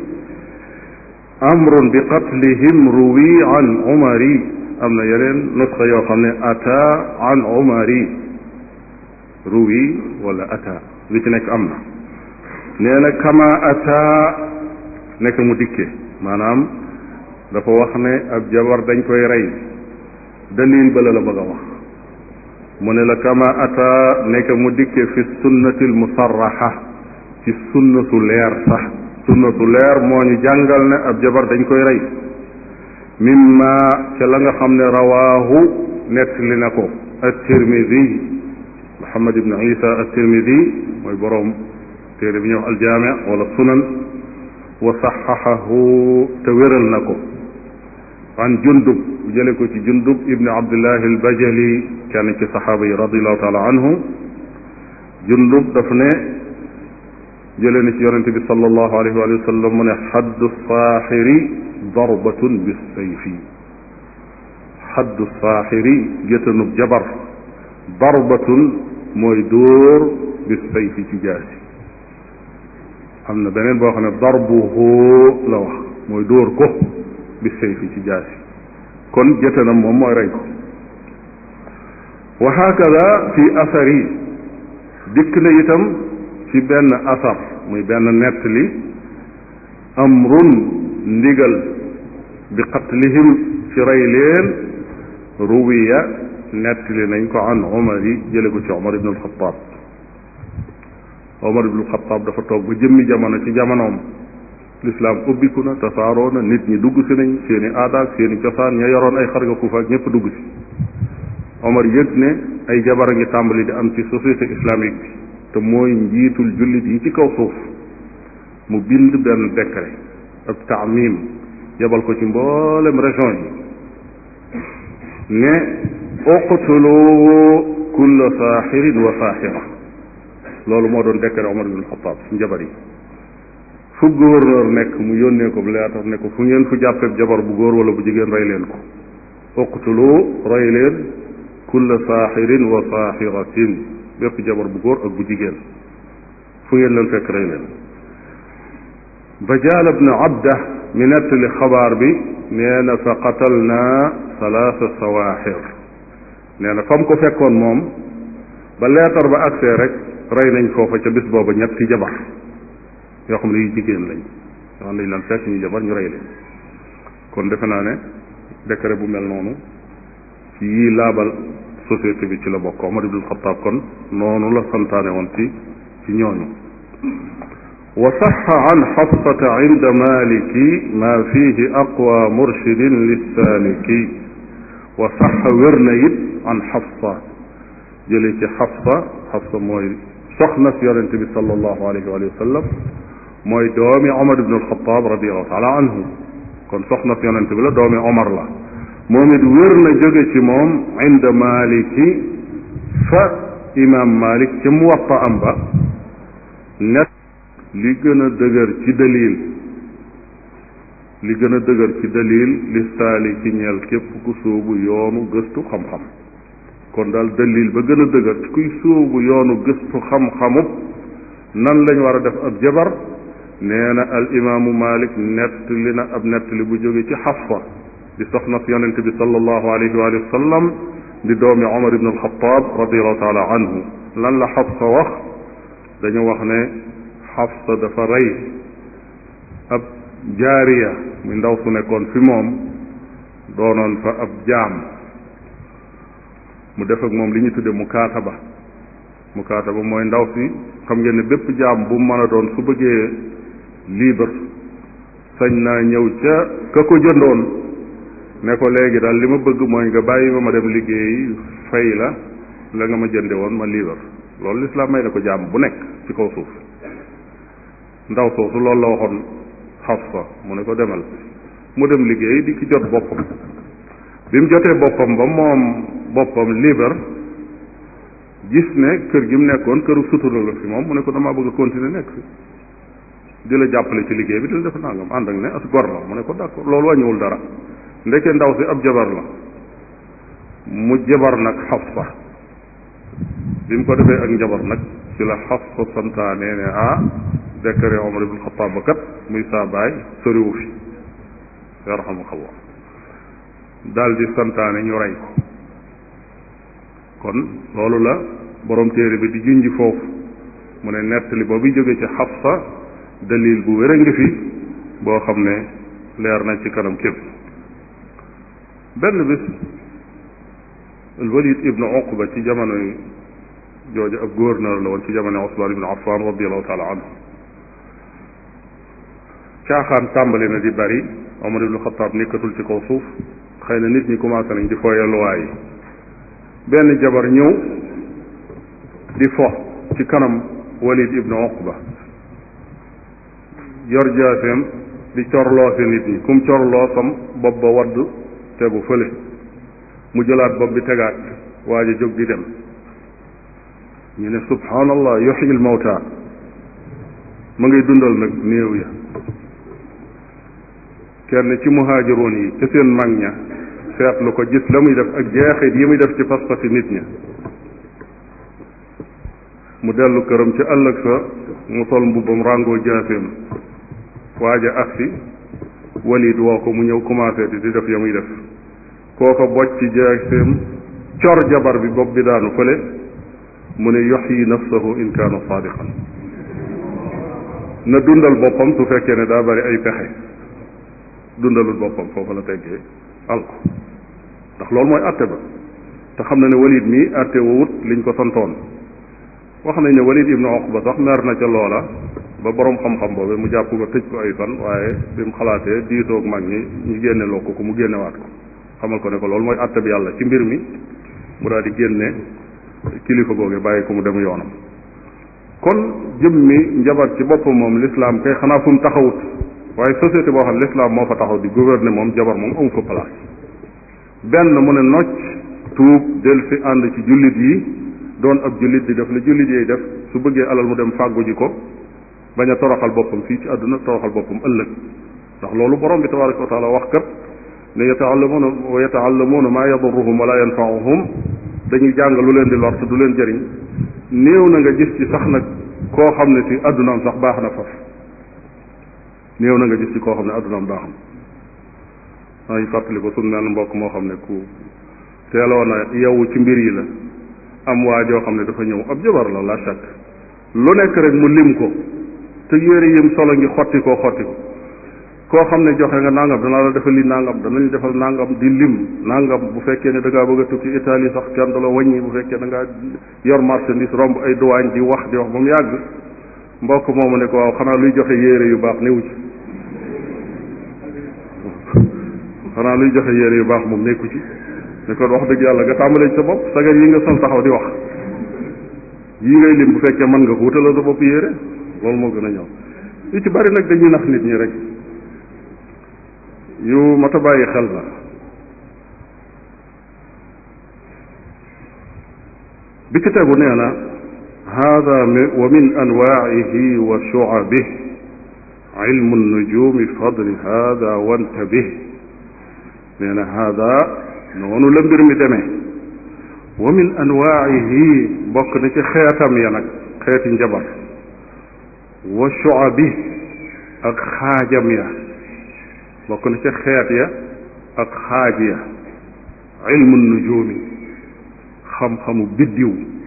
أمر بقتلهم روي عن عمر am na yeneen nusxa yoo xam ne ata an umari ruwi wala ata li ci nekk am na nee na kama ata nekk mu dikke maanaam dafa wax ne ab jabar dañ koy rey dalil ba la la bëgg a wax mu ne la kama ata nekk mu dikke fi sunnati almusarraxa ci sunna su leer sax sunna su leer moo ñu jàngal ne ab jabar dañ koy rey mimma ca la nga xam ne rawaahu nettali na ko at-Tirmidi Muhammad ibn Isa at-Tirmidi mooy boroom téere bi ñuy wax aljaami wala sunan wa saxaxahu te wéral na ko an jundub jële ko ci jundub ibni abdillahi albajali kenn ci saxaaba yi radiallahu taala anhu jundub daf ne jële na ci yonente bi sallallahu alayhi wa sallam mu ne xaddu saaxiri darbatun bisayfi xaddu saaxiri gétanub jabar darbatun mooy dóor bisayfi ci jaasi am na beneen boo xam ne darbuhu la wax mooy dóor ko bisayfi ci jaasi kon gétanam moom mooy rey ko wa hakada fi asari dikk na itam ci benn asar muy benn nettali amrun ndigal bi qatlihim ci rey leen ruwiya nettali nañ ko an Umar yi jële ko ci Umar ibn al-Khattab Umar ibn al-Khattab dafa toog ba jëmmi jamono ci jamonoom lislaam ubbiku na tasaaroo na nit ñi dugg si nañ seeni aadaak seeni cosaan ña yoroon ay xarga kuufa ak ñëpp dugg si Omar yëg ne ay jabar a ngi tàmbali di am ci société islamique bi te mooy njiitul jullit yi ci kaw suuf mu bind benn décret ab taamim yebal ko ci mboolem région yi ne uqtulu kulla saaxirin wa saaxira loolu moo doon décret Omar ibn Xataab ci njabar yi fu gouverneur nekk mu yónnee ko leetar ne ko fu ngeen fu jàppeeb jabar bu góor wala bu jigéen rey leen ko uqtulu rey leen kulla saaxirin wa saaxiratin bépp jabar bu góor ak bu jigéen fu ngeen leen fekk rey leen bajaal ibn abda mi nettali xabaar bi nee na fa qatalna salaasa sawaaxir nee na fa mu ko fekkoon moom ba leetar ba agsee rek rey nañ foofa ca bis booba ñetti jabar yoo xam ne yu jigéen lañ yoo xam ne dañ leen fekk ñu jabar ñu rey leen kon defe naa ne décret bu mel noonu ci yii laabal société bi ci la bokk Omar ibn Xataab kon noonu la santaane woon ci ci ñooñu wa saxa an xafsata inda maliki ma fihi aqwa murshidin lissaliki wa saxa wér na it an xafsa jële ci xafsa xafsa mooy soxna si yonente bi sallallahu alayhi wa sallam mooy doomi Omar ibn Alxataab radiallahu taala anhu kon soxna si yonente bi la doomi Omar la moom it wér na jóge ci moom inda maliki fa imam malik ci muwatta am ba net li gën a dëgër ci dalil li gën a dëgër ci dalil li saali ci ñeel képp ku sóobu yoonu gëstu xam-xam kon daal dalil ba gën a dëgër kuy sóobu yoonu gëstu xam-xamub nan lañ war a def ab jabar nee na al imaamu malik nett li na ab nett li bu jóge ci xafsa di soxna si yonente bi sallallahu alayhi wa sallam di doomi Omar ibn al-Khattab radiallahu taala anhu lan la Xafsa wax dañu wax ne Xafsa dafa rey ab jaariya muy ndaw su nekkoon fi moom doonoon fa ab jaam mu def ak moom li ñu tudde mukaataba mukaataba mooy ndaw si xam ngeen ne bépp jaam bu mën a doon su bëggee libre sañ naa ñëw ca ka ko jëndoon ne ko léegi daal li ma bëgg mooy nga bàyyi ma ma dem liggéey fay la la nga ma jënde woon ma liibar loolu lislaam may na ko jaam bu nekk ci kaw suuf ndaw soosu loolu la waxoon Xafsa mu ne ko demal mu dem liggéey di ki jot boppam bi mu jotee boppam ba moom boppam liibar gis ne kër gi mu nekkoon këru sutura la fi moom mu ne ko damaa bëgg a continuer nekk fi di la jàppale ci liggéey bi di la def nangam ànd ak ne as gor la mu ne ko d'accord loolu wàññiwul dara ndeke ndaw si ab jabar la mu jabar nag Xafsa bi mu ko defee ak njabar nag ci la Xafsa santaane ne ah décret Omar ibn Xataab ba kat muy saa baay soriwu fi yarhamukallah daal di santaane ñu rey ko kon loolu la borom téere bi di junji foofu mu ne nettali boobu jóge ci Xafsa dalil bu wér a ngi fi boo xam ne leer na ci kanam képp benn bis alwalid ibnu uqba ci jamono jooju ab gouverneur la woon ci jamono Usmaan ibnu Affaan radiallahu taala anhu caaxaan tàmbali na di bari Omar ibnu Xataab nekkatul ci kaw suuf xëy na nit ñi commencé nañ di fooye luwaa yi benn jabar ñëw di fo ci kanam walid ibnu uqba yor jaaseem di corloo si nit ñi kum corloo sam bopp ba wadd tegu fële mu jëlaat bopp bi tegaat waaj a jóg di dem ñu ne subhanallah yuxyil mawta ma ngay dundal nag néew ya kenn ci muhaajiroon yi ca seen mag ña seetlu ko gis la muy def ak jeexit yi muy def ci pas-pasi nit ña mu dellu këram ci ëllëg sa mu sol mbubbam ràngoo jaaseem waaj a agsi walid woo ko mu ñëw commencé di di def ya muy def kooko bocc ci jaaseem cor jabar bi bopp bi daanu fële mu ne yuxyi nafsahu in kaana saadiqan na dundal boppam su fekkee ne daa bari ay pexe dundalul boppam foofu la teggee alko ndax loolu mooy àtte ba te xam na ne walid mii àtte wowut liñ ko santoon wax nañ ne walid ibnu uqba sax mer na ca loola ba borom xam-xam boobu mu jàpp ko tëj ko ay fan waaye bi mu xalaatee diitoog mag ñi ñu génne loo ko ko mu génnewaat ko xamal ko ne ko loolu mooy àtte bi yàlla ci mbir mi mu daal di génne kilifa googe bàyyi ko mu dem yoonam kon jëmmi njabar ci boppam moom l'islam kay xanaa fu mu taxawut waaye société boo xam l'islam moo fa taxaw di gouverner moom jabar moom amu fa place benn mu ne nocc tuub del fi ànd ci jullit yi doon ab jullit di def la jullit yi def su bëggee alal mu dem fàggu ji ko bañ a toroxal boppam fii ci àdduna toroxal boppam ëllëg ndax loolu borom bi tabaraka wa taala wax kat ne yataallamuuna wa yataallamuuna maa yadurruhum wala yanfauhum dañuy jàng lu leen di lor te du leen jëriñ néew na nga gis ci sax nag koo xam ne si addunaam sax baax na faf néew na nga gis ci koo xam ne addunaam baax na maa ngi fàttali ko suñ mel mbokk moo xam ne ku teeloon a yewwu ci mbir yi la am waa joo xam ne dafa ñëw ab jabar la la chak lu nekk rek mu lim ko te yére yim solo ngi xotti koo xotti ko koo xam ne joxe nga nangam danaa la defal li nangam danañ defal nangam di lim nangam bu fekkee ne da ngaa bëgg a tukki Italie sax kenn du la wàññi bu fekkee da ngaa yor marchandise romb ay douane di wax di wax ba mu yàgg mbokk moomu ne ko waaw xanaa luy joxe yére yu baax newu ci xanaa luy joxe yére yu baax moom nekku ci ne kon wax dëgg yàlla nga tàmbalee ci sa bopp sagar yi nga sol taxaw di wax yii ngay lim bu fekkee mën nga ko wutalal sa bopp yére loolu moo gën a ñëw yu ci bari nag dañuy nax nit ñi rek yu mat a bàyyi xel la bi ci tegu nee na hada wa min anwaihi wa shu'abih ilmu nujumi fadli hada wantabih nee na hada noonu la mbir mi demee wa min anwaihi bokk na ci xeetam ya nag xeeti njabar wa shu'abih ak xaajam ya bokk na ci xeet ya ak xaaj ya ilmu nujumi xam-xamu biddiw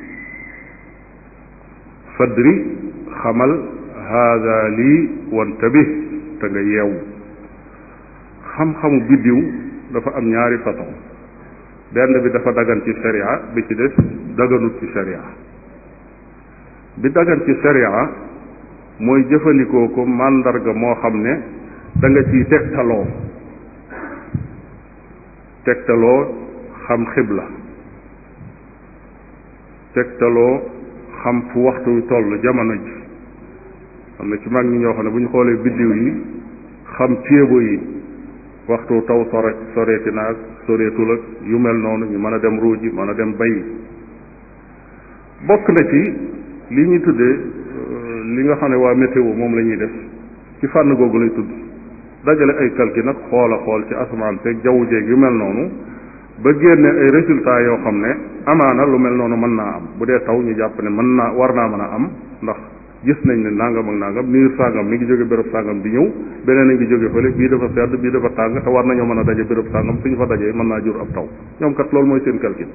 fadri xamal haada lii wantabih te nga yeewu xam-xamu biddiw dafa am ñaari façon benn bi dafa dagan ci sharia bi ci des daganut ci sharia bi dagan ci sharia mooy jëfandikoo ko màndarga moo xam ne da nga ciy tegtaloo tegtaloo xam xibla tegtaloo xam fu waxtu wi toll jamono ji xam ne ci mag ñi ñoo xam ne bu ñu xoolee biddiw yi xam ceebo yi waxtu taw sore soreeti naag soreetul ak yu mel noonu ñu mën a dem ruuji mën a dem bay bokk na ci li ñuy tuddee li nga xam ne waa météo moom la ñuy def ci fànn googu lay tudd dajale ay calcul nag xool a xool ci asamaan seeg jaww jeeg yu mel noonu ba génne ay résultats yoo xam ne amaana lu mel noonu mën naa am bu dee taw ñu jàpp ne mën naa war naa mën a am ndax gis nañ ne nangam ak nangam niir sàngam mi ngi jóge béréb sàngam di ñëw beneen a ngi jóge fële bii dafa sedd bii dafa tàng te war nañoo mën a daje béréb sàngam suñu fa dajee mën naa jur ab taw ñoom kat loolu mooy seen calcul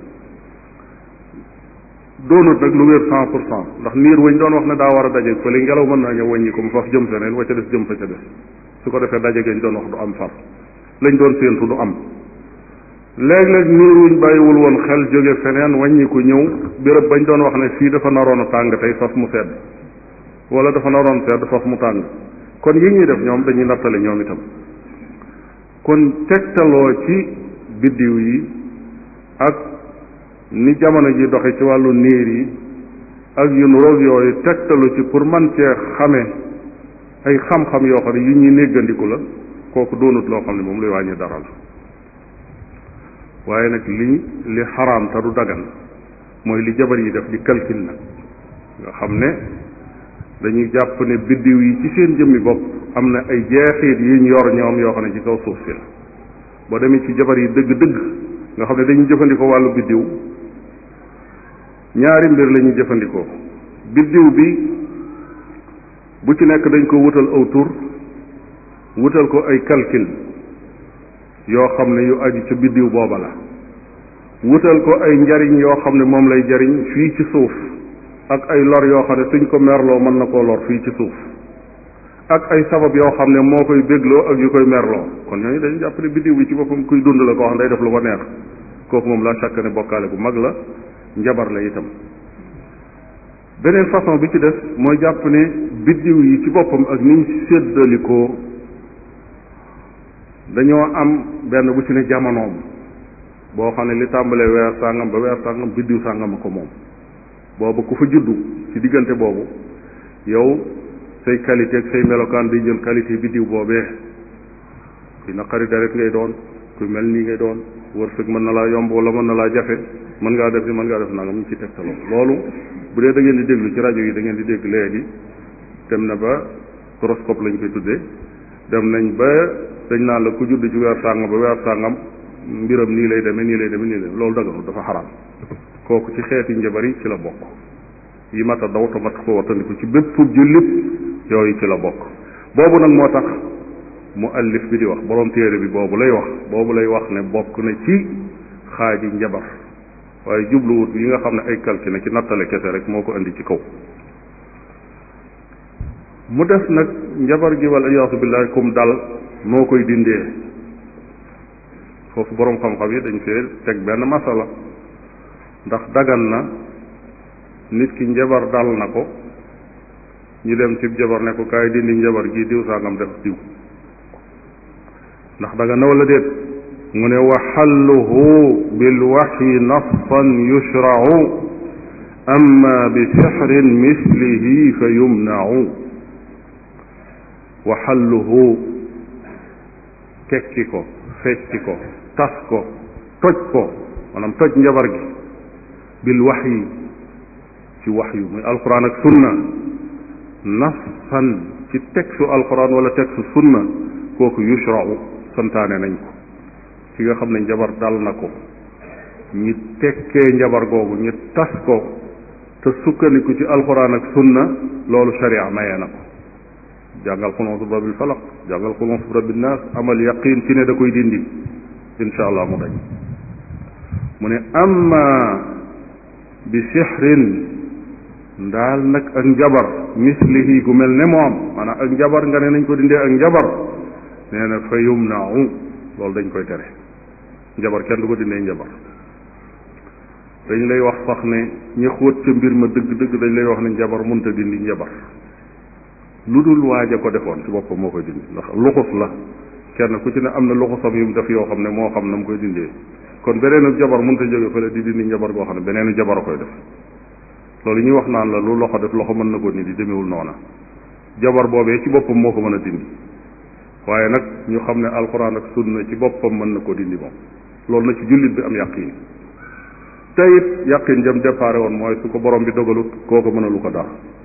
doonut nag lu wér cent pour cent ndax niir wañ doon wax ne daa war a daje fële ngelaw mën naa ñëw wàññi ko mu faf jëm feneen wa ca des jëm fa ca des su ko defee daje gañ doon wax du am far lañ doon séentu du am léeg-léeg niir wuñ bàyyiwul woon xel jóge feneen wàññi ko ñëw béréb bañ doon wax ne fii dafa naroon a tàng tey faf mu sedd wala dafa naroon sedd faf mu tàng kon yi ñuy def ñoom dañuy nattale ñoom itam kon tegtaloo ci biddiw yi ak ni jamono ji doxe ci wàllu niir yi ak yu nuroog yooyu tegtalu ci pour man cee xame ay xam-xam yoo xam ne yu ñuy néggandiku la kooku doonut loo xam ne moom luy wàññi dara la waaye nag li li xaraam te du dagan mooy li jabar yi def di calcul nag nga xam ne dañuy jàpp ne biddiw yi ci seen jëmmi bopp am na ay jeexit yuñ yor ñoom yoo xam ne ci kaw suuf si la boo demee ci jabar yi dëgg-dëgg nga xam ne dañuy jëfandikoo wàllu biddiw ñaari mbir la ñuy jëfandikoo biddiw bi bu ci nekk dañ ko wutal aw tur wutal ko ay calcul yoo xam ne yu aju ca biddiw booba la wutal ko ay njariñ yoo xam ne moom lay jariñ fii ci suuf ak ay lor yoo xam ne suñ ko merloo mën na koo lor fii ci suuf ak ay sabab yoo xam ne moo koy bégloo ak yu koy merloo kon ñooñu dañu jàpp ne biddiw bi ci boppam kuy dund la koo xam ne day def lu ko neex kooku moom la chaque ne bokkaale bu mag la njabar la itam beneen façon bi ci des mooy jàpp ne biddiw yi ci boppam ak niñ séddalikoo dañoo am benn bu ci ne jamonoom boo xam ne li tàmbalee weer sàngam ba weer sàngam biddiw sàngam a ko moom boobu ku fa juddu ci diggante boobu yow say qualité ak say melokaan day jël qualité biddiw boobee kuy naqari deret ngay doon kuy mel nii ngay doon wërsëg mën na laa yomb wala mën na laa jafe mën ngaa def ni mën ngaa def nangam ñu ci tegtaloo loolu bu dee da ngeen di déglu ci rajo yi da ngeen di dégg léegi dem na ba horoscope lañ koy tuddee dem nañ ba dañ naan la ku judd ci weer sàngam ba weer sàngam mbiram nii lay demee nii lay demee nii lay loolu daganul dafa xaraam kooku ci xeeti njabar yi ci la bokk yi mat a daw te mat ko wattandiku ci bépp jullit yooyu ci la bokk boobu nag moo tax mu allif bi di wax borom téere bi boobu lay wax boobu lay wax ne bokk na ci xaaji njabar waaye jubluwut yi nga xam ne ay calcul ci nattale kese rek moo ko indi ci kaw mu des nag njabar gi wala iyaasu billahi kum dal noo koy dindee foofu boroom xam-xam yi dañ fee teg benn masala ndax dagan na nit ki njabar dal na ko ñu dem ci jabar ne ko kaay dindi njabar gi diw sangam def diw ndax dagan na wala déet mu ne wa xalluhu bilwaxyi nassan yushrau amma bi sixrin mislihi fa yumnau wa xalluhu tekki ko fecci ko tas ko toj ko maanaam toj njabar gi bil waxyi ci waxyu muy alquran ak sunna nassan ci textu alquran wala textu sunna kooku yushrau santaane nañ ko ki nga xam ne njabar dal na ko ñi tekkee njabar googu ñu tas ko te sukkandiku ci alquran ak sunna loolu sharia mayee na ko jàngal xul auzu bi rabbil falaq jàngal xul auzu bi rabbin naas amal yaqin ci ne da koy dindi insha allah mu dañ mu ne amma bi sixrin ndaal nag ak njabar mislihi gu mel ne moom maanaam ak njabar nga ne nañ ko dindee ak njabar nee na fa yumnau loolu dañ koy tere njabar kenn du ko dindee njabar dañ lay wax sax ne ñi xóot ca mbir ma dëgg dëgg dañ lay wax ne njabar mënta dindi njabar lu dul waaj a ko defoon ci boppam moo koy dindi ndax luxus la kenn ku ci ne am na luxusam yu mu def yoo xam ne moo xam na mu koy dindee kon beneenu jabar mënta jóge fële di dindi njabar goo xam ne beneenu jabar a koy def loolu ñuy wax naan la lu loxo def loxo mën na ko ni di demewul noona jabar boobee ci boppam moo ko mën a dindi waaye nag ñu xam ne alxuraan ak sunna ci boppam mën na ko dindi moom loolu na ci jullit bi am yàqin te it yàqin jëm déparé woon mooy su ko borom bi dogalut koo ko mënalu ko dara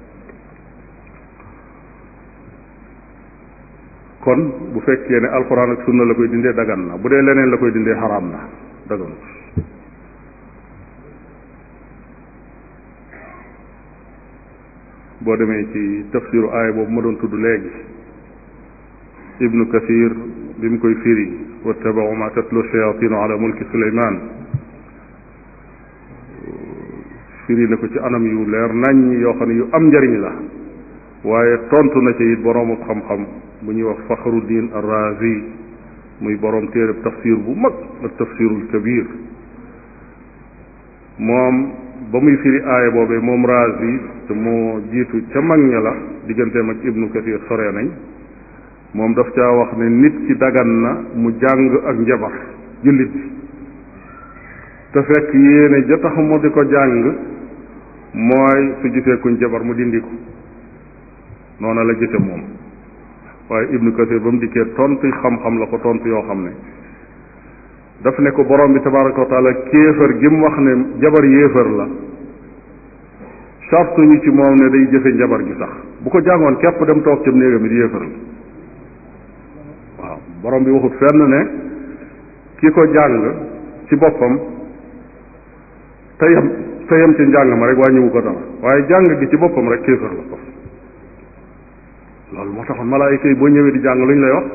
kon bu fekkee ne alxuraan ak sunna la koy dindee dagan na bu dee leneen la koy dindee xaraam na daganut boo demee ci tafsiru aaya boobu ma doon tudd léegi ibnu kathir bi mu koy firi wattabau ma tatlu shayatinu ala mulki suleyman firi na ko ci anam yu leer nañ yoo xam ne yu am njariñ la waaye tontu na ci it boroomu xam-xam bu ñuy wax faxruddin arrazi muy boroom téereb tafsir bu mag ak tafsirul kabir moom ba muy firi aaya boobee moom razi te moo jiitu ca mag ña la digganteem ak ibnu kathir sore nañ moom daf caa wax ne nit ki dagan na mu jàng ak njabar jullit bi te fekk yéene ja tax mu di ko jàng mooy su gisee kuñ jabar mu dindi ko noona la gise moom waaye ibnu kasir ba mu dikkee tontu xam-xam la ko tontu yoo xam ne daf ne ko borom bi tabaraka wa taala kéefër gi mu wax ne jabar yéefër la sartu ñu ci moom ne day jëfe njabar gi sax bu ko jàngoon képp dem toog ca néegam it yéefër la waaw borom bi waxut fenn ne ki ko jàng ci boppam teyam teyam ci njàng ma rek wàññiwu ko dara waaye jàng gi ci boppam rek kéefër la ko loolu moo taxoon malaayika yi boo ñëwee di jàng lu ñu lay wax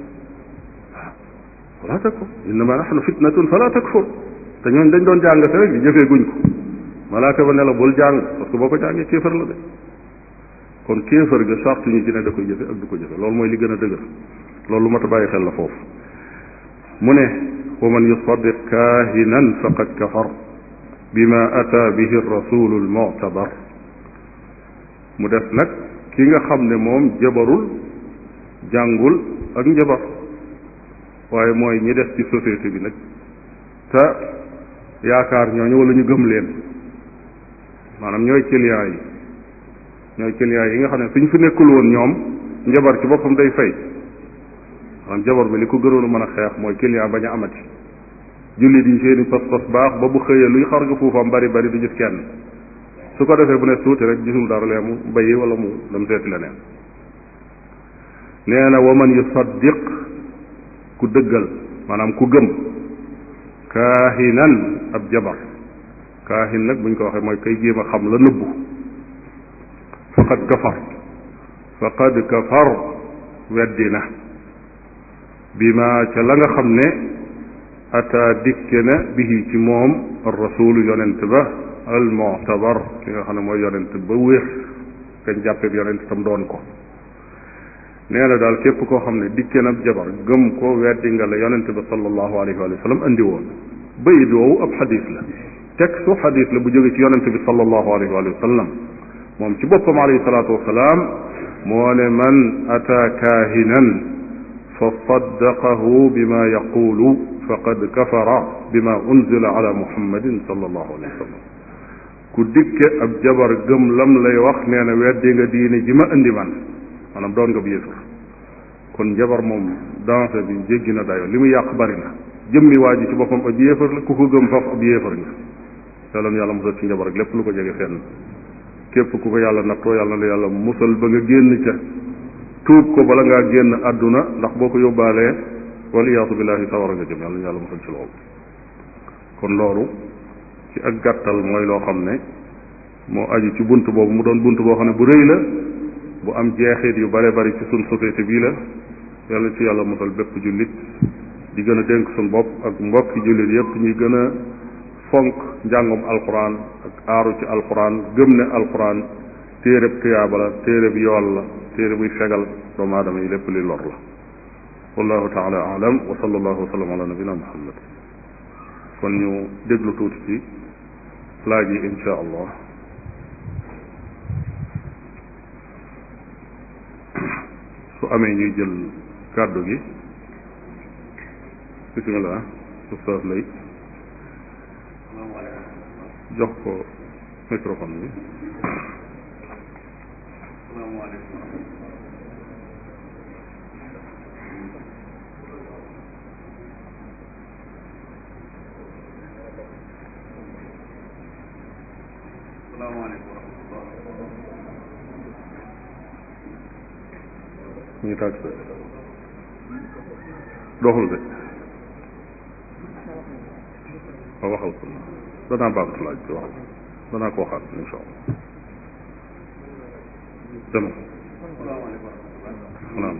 waaw fala takfur innama nahnu fitnatun fala takfur te ñooñ dañ doon jàng te rek di jëfee guñ ko malaaka ba ne la bul jàng parce que boo ko jàngee kéefër la de kon kéefër ga sartu ñu ci ne da koy jëfe ak du ko jëfe loolu mooy li gën a dëgër loolu lu mat a bàyyi xel la foofu mu ne wa man yusaddiq kaahinan faqad kafar bima ata bihi rasulu almuctabar mu des nag ki nga xam ne moom jabarul jàngul ak njabar waaye mooy ñi des ci société bi nag te yaakaar ñooñu wala ñu gëm leen maanaam ñooy client yi ñooy client yi nga xam ne suñ fi nekkul woon ñoom njabar ci boppam day fay maanaam jabar bi li ko gënoon a mën a xeex mooy client bañ a amati jullit yi seeni pas-pas baax ba bu xëyee luy xar nga fuufam bari bari du gis kenn su ko defee bu ne tuuti rek gisul dara lee mu bayi wala mu dem seeti leneen nee na wa man yusaddiq ku dëggal maanaam ku gëm kaahinan ab jabar kaahin nag buñ ko waxee mooy kay jéem a xam la nëbbu faqad kafar faqad kafar weddi na bi ma ca la nga xam ne ata dikke na bihi ci moom ar rasulu yonent ba al mu'tabar ki nga xam ne mooy yonent ba wér kañ jàppee yonent tam doon ko nee na daal képp koo xam ne dikke na jabar gëm ko weddi nga la yonent ba sallallahu alayhi wa sallam andi woon bayit woowu ab xadis la textu xadis la bu jóge ci yonent bi sallallahu alayhi wa sallam moom ci boppam alayhi salaatu wasalaam moo ne man ata kaahinan fa saddaqahu bima yaqulu faqad kafara bima unzila ala muhammadin sallallahu alayhi wa sallam ku dikke ab jabar gëm lam lay wax nee na weddi nga diine ji ma indi man maanaam doon nga bu yéefar kon jabar moom danse bi jéggi na dayo li mu yàq bari na jëmmi waa ji ci boppam ab yéefar la ku ko gëm faf ab yéefar nga yàlla na yàlla musal ci njabar ak lépp lu ko jege fenn képp ku ko yàlla nattoo yàlla na yàlla musal ba nga génn ca tuub ko bala ngaa génn àdduna ndax boo ko yóbbaalee waliyaasu billahi sawara nga jëm yàlla na yàlla musal ci loolu kon loolu ci ak gàttal mooy loo xam ne moo aju ci bunt boobu mu doon bunt boo xam ne bu rëy la bu am jeexit yu bare bari ci suñ société bii la yàlla ci yàlla musal bépp jullit di gën a dénk suñ bopp ak mbokki jullit yépp ñuy gën a fonk njàngum alquran ak aaru ci alquran gëm ne alquran téereb tuyaaba la téereb yool la téere buy fegal doomu aadama yi lépp li lor la wallahu taala alam wa sallallahu wa sallam ala nabina muhammad kon ñu déglu tuuti ci laaj yi insha allah su amee ñuy jël kàddu gi bismillah ustaas lay jox ko microphone bi ñu ngi tàgg doxul de waaw waxal ko danaa baamtu laaj bi waxal danaa ko waxaat insha allah dama salaam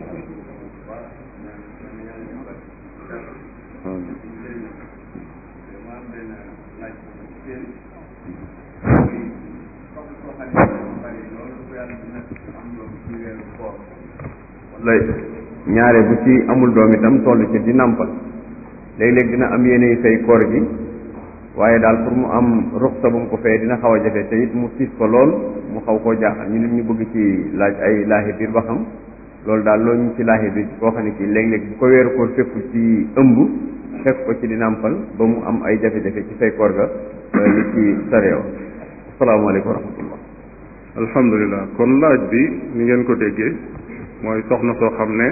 lay ñaare bu ci amul doom itam toll ci di nàmpal léeg-léeg dina am yéene fay koor gi waaye daal pour mu am ruxsa bu mu ko fee dina xaw a jafe te it mu tiis ko lool mu xaw koo jaaxal ñu nit ñu bëgg ci laaj ay laahi biir ba xam loolu daal loolu ñu ci laahi biir boo xam ne kii léeg-léeg bu ko weeru koor fépp ci ëmb fekk ko ci di nàmpal ba mu am ay jafe-jafe ci fay koor ga li ci sareew asalaamaaleykum wa rahmatullah alhamdulilah kon laaj bi ni ngeen ko déggee mooy soxna soo xam ne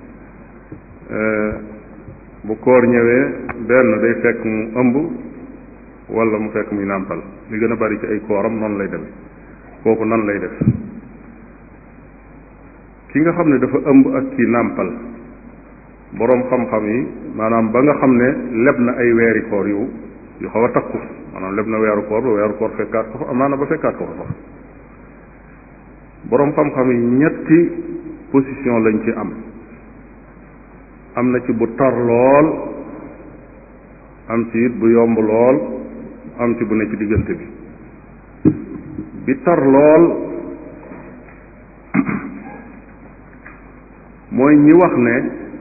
bu koor ñëwee benn day fekk mu ëmb wala mu fekk muy nàmpal li gën a bari ci ay kooram noonu lay demee kooku nan lay def ki nga xam ne dafa ëmb ak ki nàmpal boroom xam-xam yi maanaam ba nga xam ne leb na ay weeri koor yu yu xaw a takku maanaam leb na weeru koor ba weeru koor fekkaat ko fa amaana ba fekkaat ko fa sax boroom xam-xam yi ñetti position lañ ci am am na ci bu tar lool am ci it bu yomb lool am ci bu ne ci diggante bi bi tar lool mooy ñi wax ne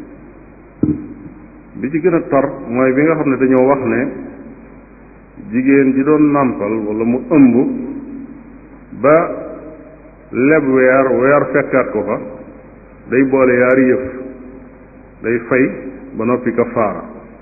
bi ci gën a tar mooy bi nga xam ne dañoo wax ne jigéen ji doon nàmpal wala mu ëmb ba leb weer weer fekkaat ko fa day boole yaari yëf day fay ba noppi kafaara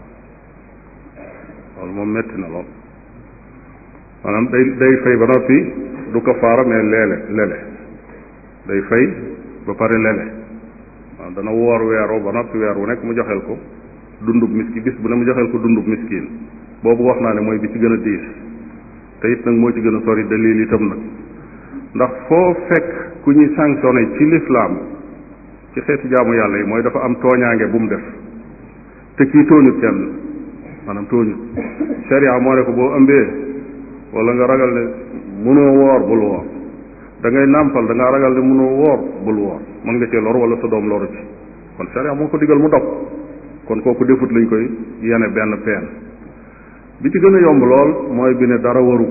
loolu moom metti na lool maanaam day day fay ba noppi du kafaara mais leele lele day fay ba pare lele waaw dana woor weeroo ba noppi weer wu nekk mu joxeel ko dundub miski bis bu ne mu joxeel ko dundub miskin boobu wax naa ne mooy bi ci gën a diis te it nag moo ci gën a sori dalil itam nag ndax foo fekk ku ñuy sanctionné ci lislaam ci xeeti jaamu yàlla yi mooy dafa am tooñaange bu mu def te kii tooñut kenn maanaam tooñut sharia moo ne ko boo ëmbee wala nga ragal ne mënoo woor bul woor da ngay nàmpal da ngaa ragal ne mënoo woor bul woor mën nga cee lor wala sa doom loru ci kon sharia moo ko digal mu dog kon kooku defut lañ koy yene benn peen bi ci gën a yomb lool mooy bi ne dara waru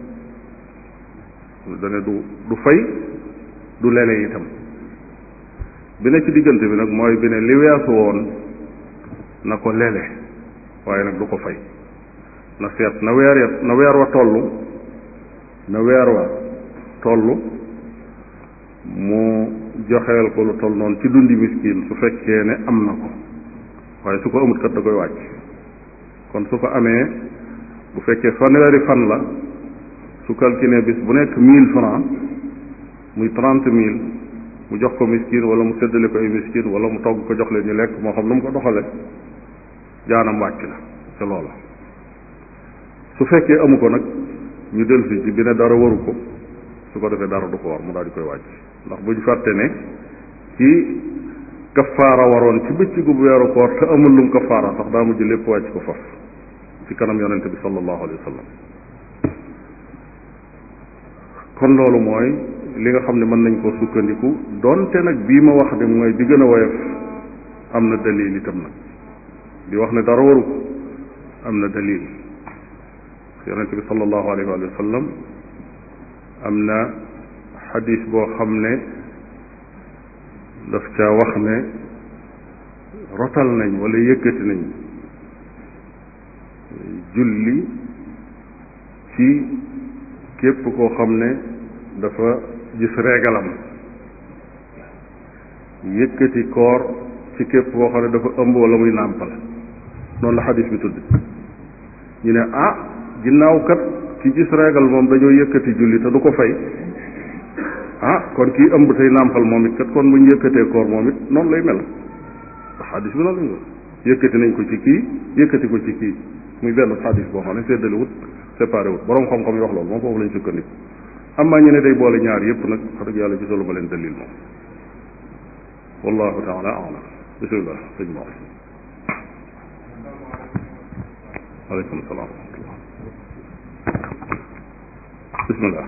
ko dane du du fay du lele itam bi ne ci diggante bi nag mooy bi ne li weesu woon na ko lele waaye nag du ko fay na seet na weer ya na weer wa toll na weer wa toll mu joxeel ko lu toll noonu ci dundi miskin su fekkee ne am na ko waaye su ko amut kat da koy wàcc kon su ko amee bu fekkee fanweeri fan la su calculé bis bu nekk mille francs muy trente mille mu jox ko miskin wala mu séddale ko ay miskin wala mu togg ko jox leen ñu lekk moo xam nu mu ko doxale jaanam wàcc na ca loola su fekkee amu ko nag ñu dellusi ci bi ne dara waru ko su ko defee dara du ko war mu daal di koy wàcc ndax buñ fàtte ne ci kafaara waroon ci bëccëgu weeru koor te amul lum kafaara sax daa mujj lépp wàcc ko faf ci kanam yonente bi sallallahu alayhi wa sallam kon loolu mooy li nga xam ne mën nañ koo sukkandiku donte nag bii ma wax ne mooy bi gën a woyof am na dalil itam nag di wax ne dara waru ko am na dalil yonente bi sallallahu alayhi wa sallam am na xadis boo xam ne daf caa wax ne rotal nañ wala yëkkati nañ julli ci képp koo xam ne dafa gis reegalam yëkkati koor ci képp koo xam ne dafa ëmb wala muy nàmpal noonu la xadis bi tudd ñu ne ah ginnaaw kat ci gis reegal moom dañoo yëkkati julli te du ko fay ah kon kii ëmb tey nàmpal moom it kat kon bu ñu yëkkatee koor moom it noonu lay mel ndax xadis bi noonu lañ ko yëkkati nañ ko ci kii yëkkati ko ci kii muy benn xadis boo xam ne séddale wut séparé wut borom xam-xam yi wax loolu moom foofu lañ sukkandiku am naa ñu ne day boole ñaar yëpp nag wax dëgg yàlla gisalu ma leen dalil moom wallahu taala alam bismillah sëñ Mor aleykum salaam wa rahmatullah bismillah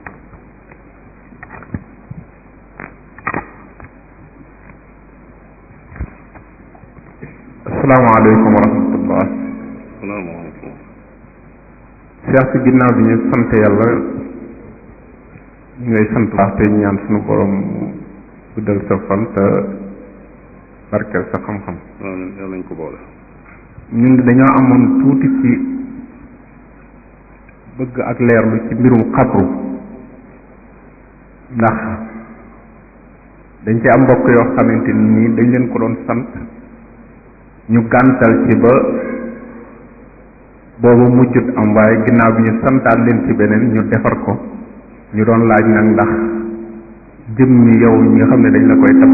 asalaamaaleykum wa rahmatullah salaamaaleykum Cheikh si ginnaaw bi ñu sant yàlla ñu ngay sant baax te ñaan suñu borom mu guddal sa fan te barkeel sa xam-xam amiin yàlla nañ ko boole ñun dañoo amoon tuuti ci bëgg ak leerlu ci mbirum xabru ndax dañ ci am mbokk yoo xamante ni dañ leen ko doon sant ñu gàntal ci ba boobu mujjut am waaye ginnaaw bi ñu santaat leen ci beneen ñu defar ko ñu doon laaj nag ndax jëm ñi yow ñi nga xam ne dañ la koy tab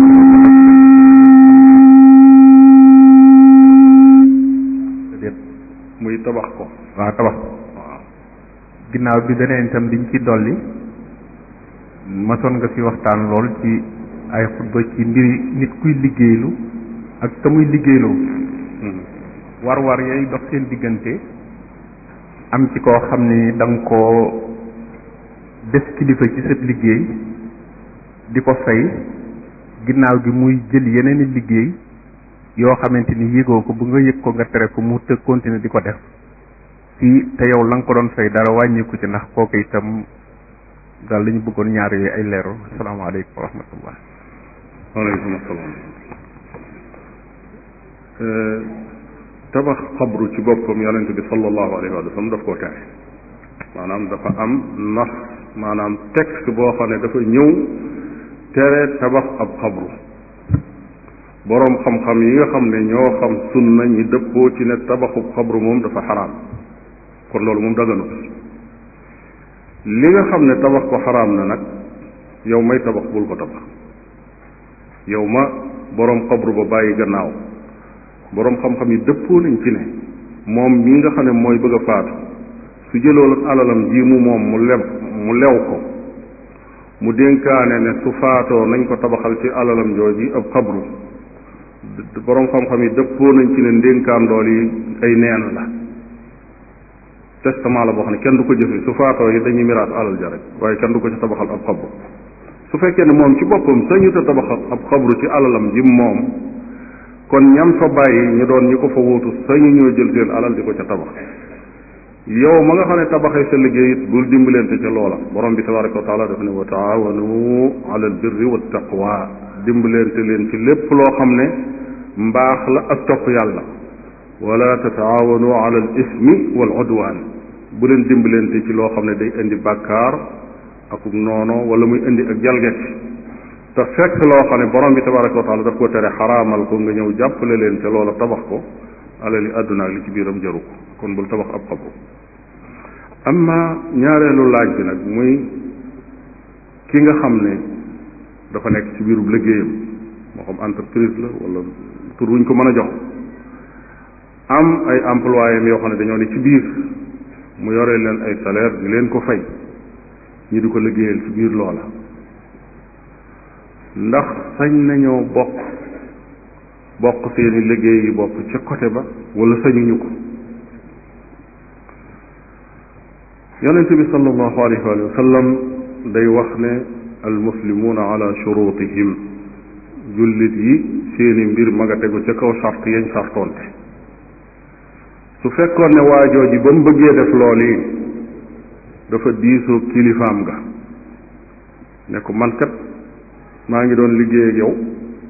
déet muy tabax ko waaw tabax waaw ginnaaw bi beneen itam diñ ci dolli masoon nga fi waxtaan lool ci ay xutba ci mbiri nit kuy liggéeylu ak ka muy liggéeyloo war-war yooyu dox seen diggante am ci koo xam ni da nga koo def kilifa ci sa liggéey di ko fay ginnaaw gi muy jël yeneen i liggéey yoo xamante ni yëgoo ko bu nga yëg ko nga tere ko mu të continuer di ko def fii te yow la nga ko doon fay dara wàññiku ci ndax kooku itam daal la ñu bëggoon ñaar yooyu ay leeru asalaamaaleykum wa rahmatullah waaleykum asalaam tabax xabru ci boppam yonente bi sallallahu alayhi wa sallam daf koo tere maanaam dafa am nas maanaam texte boo xam ne dafa ñëw tere tabax ab xabru boroom xam-xam yi nga xam ne ñoo xam sunna ñi dëppoo ci ne tabaxub xabru moom dafa xaraam kon loolu moom daganut li nga xam ne tabax ko xaraam na nag yow may tabax bul ko tabax yow ma boroom xabru ba bàyyi gannaaw boroom xam-xam yi dëppoo nañ ci ne moom mii nga xam ne mooy bëgg a faatu su jëloon alalam ji mu moom mu leb mu lew ko mu dénkaane ne su faatoo nañ ko tabaxal ci alalam jooji ab xabru boroom xam-xam yi dëppoo nañ ci ne ndénkaan dool yi ay neen la testament la boo xam ne kenn du ko jëfe su faatoo yi dañuy miraas alal ja rek waaye kenn du ko ci tabaxal ab xabru su fekkee ne moom ci boppam sañu ta tabaxal ab xabru ci alalam ji moom kon ñam fa bàyyi ñu doon ñi ko fa wuutu sañu ñoo jël seen alal di ko ca tabax yow ma nga xam ne tabaxee sa liggéey it bul dimbalante ca loola borom bi tabaraka wa taala dafa ne wa taawanu ala al birri wa taqwa dimbalante leen ci lépp loo xam ne mbaax la ak topp yàlla wala tataawanu ala al ismi wal udwan bu leen dimbalante ci loo xam ne day indi bàkkaar akuk noono wala muy indi ak jalgati te fekk loo xam ne borom bi tabaraka wa taala daf ko tere xaraamal ko nga ñëw jàppale leen ca loola tabax ko alali àdduna ak li ci biiram jaru ko kon bul tabax ab xabru amma ñaareelu laaj bi nag muy ki nga xam ne dafa nekk ci biirub liggéeyam moo xam entreprise la wala tur wuñ ko mën a jox am ay employés yoo xam ne dañoo ne ci biir mu yore leen ay salaire di leen ko fay ñi di ko liggéeyal ci biir loola ndax sañ nañoo bokk bokk seeni liggéey yi bopp ca côté ba wala sañuñu ko yonent bi sallallahu alayhi wa sallam day wax ne almuslimuuna ala shurutihim jullit yi seeni mbir ma nga tegu ca kaw sart yañ sartoonte su fekkoon ne waajoo ji ba mu bëggee def lool yi dafa diisoo kilifaam nga ne ko man kat maa ngi doon liggéey ak yow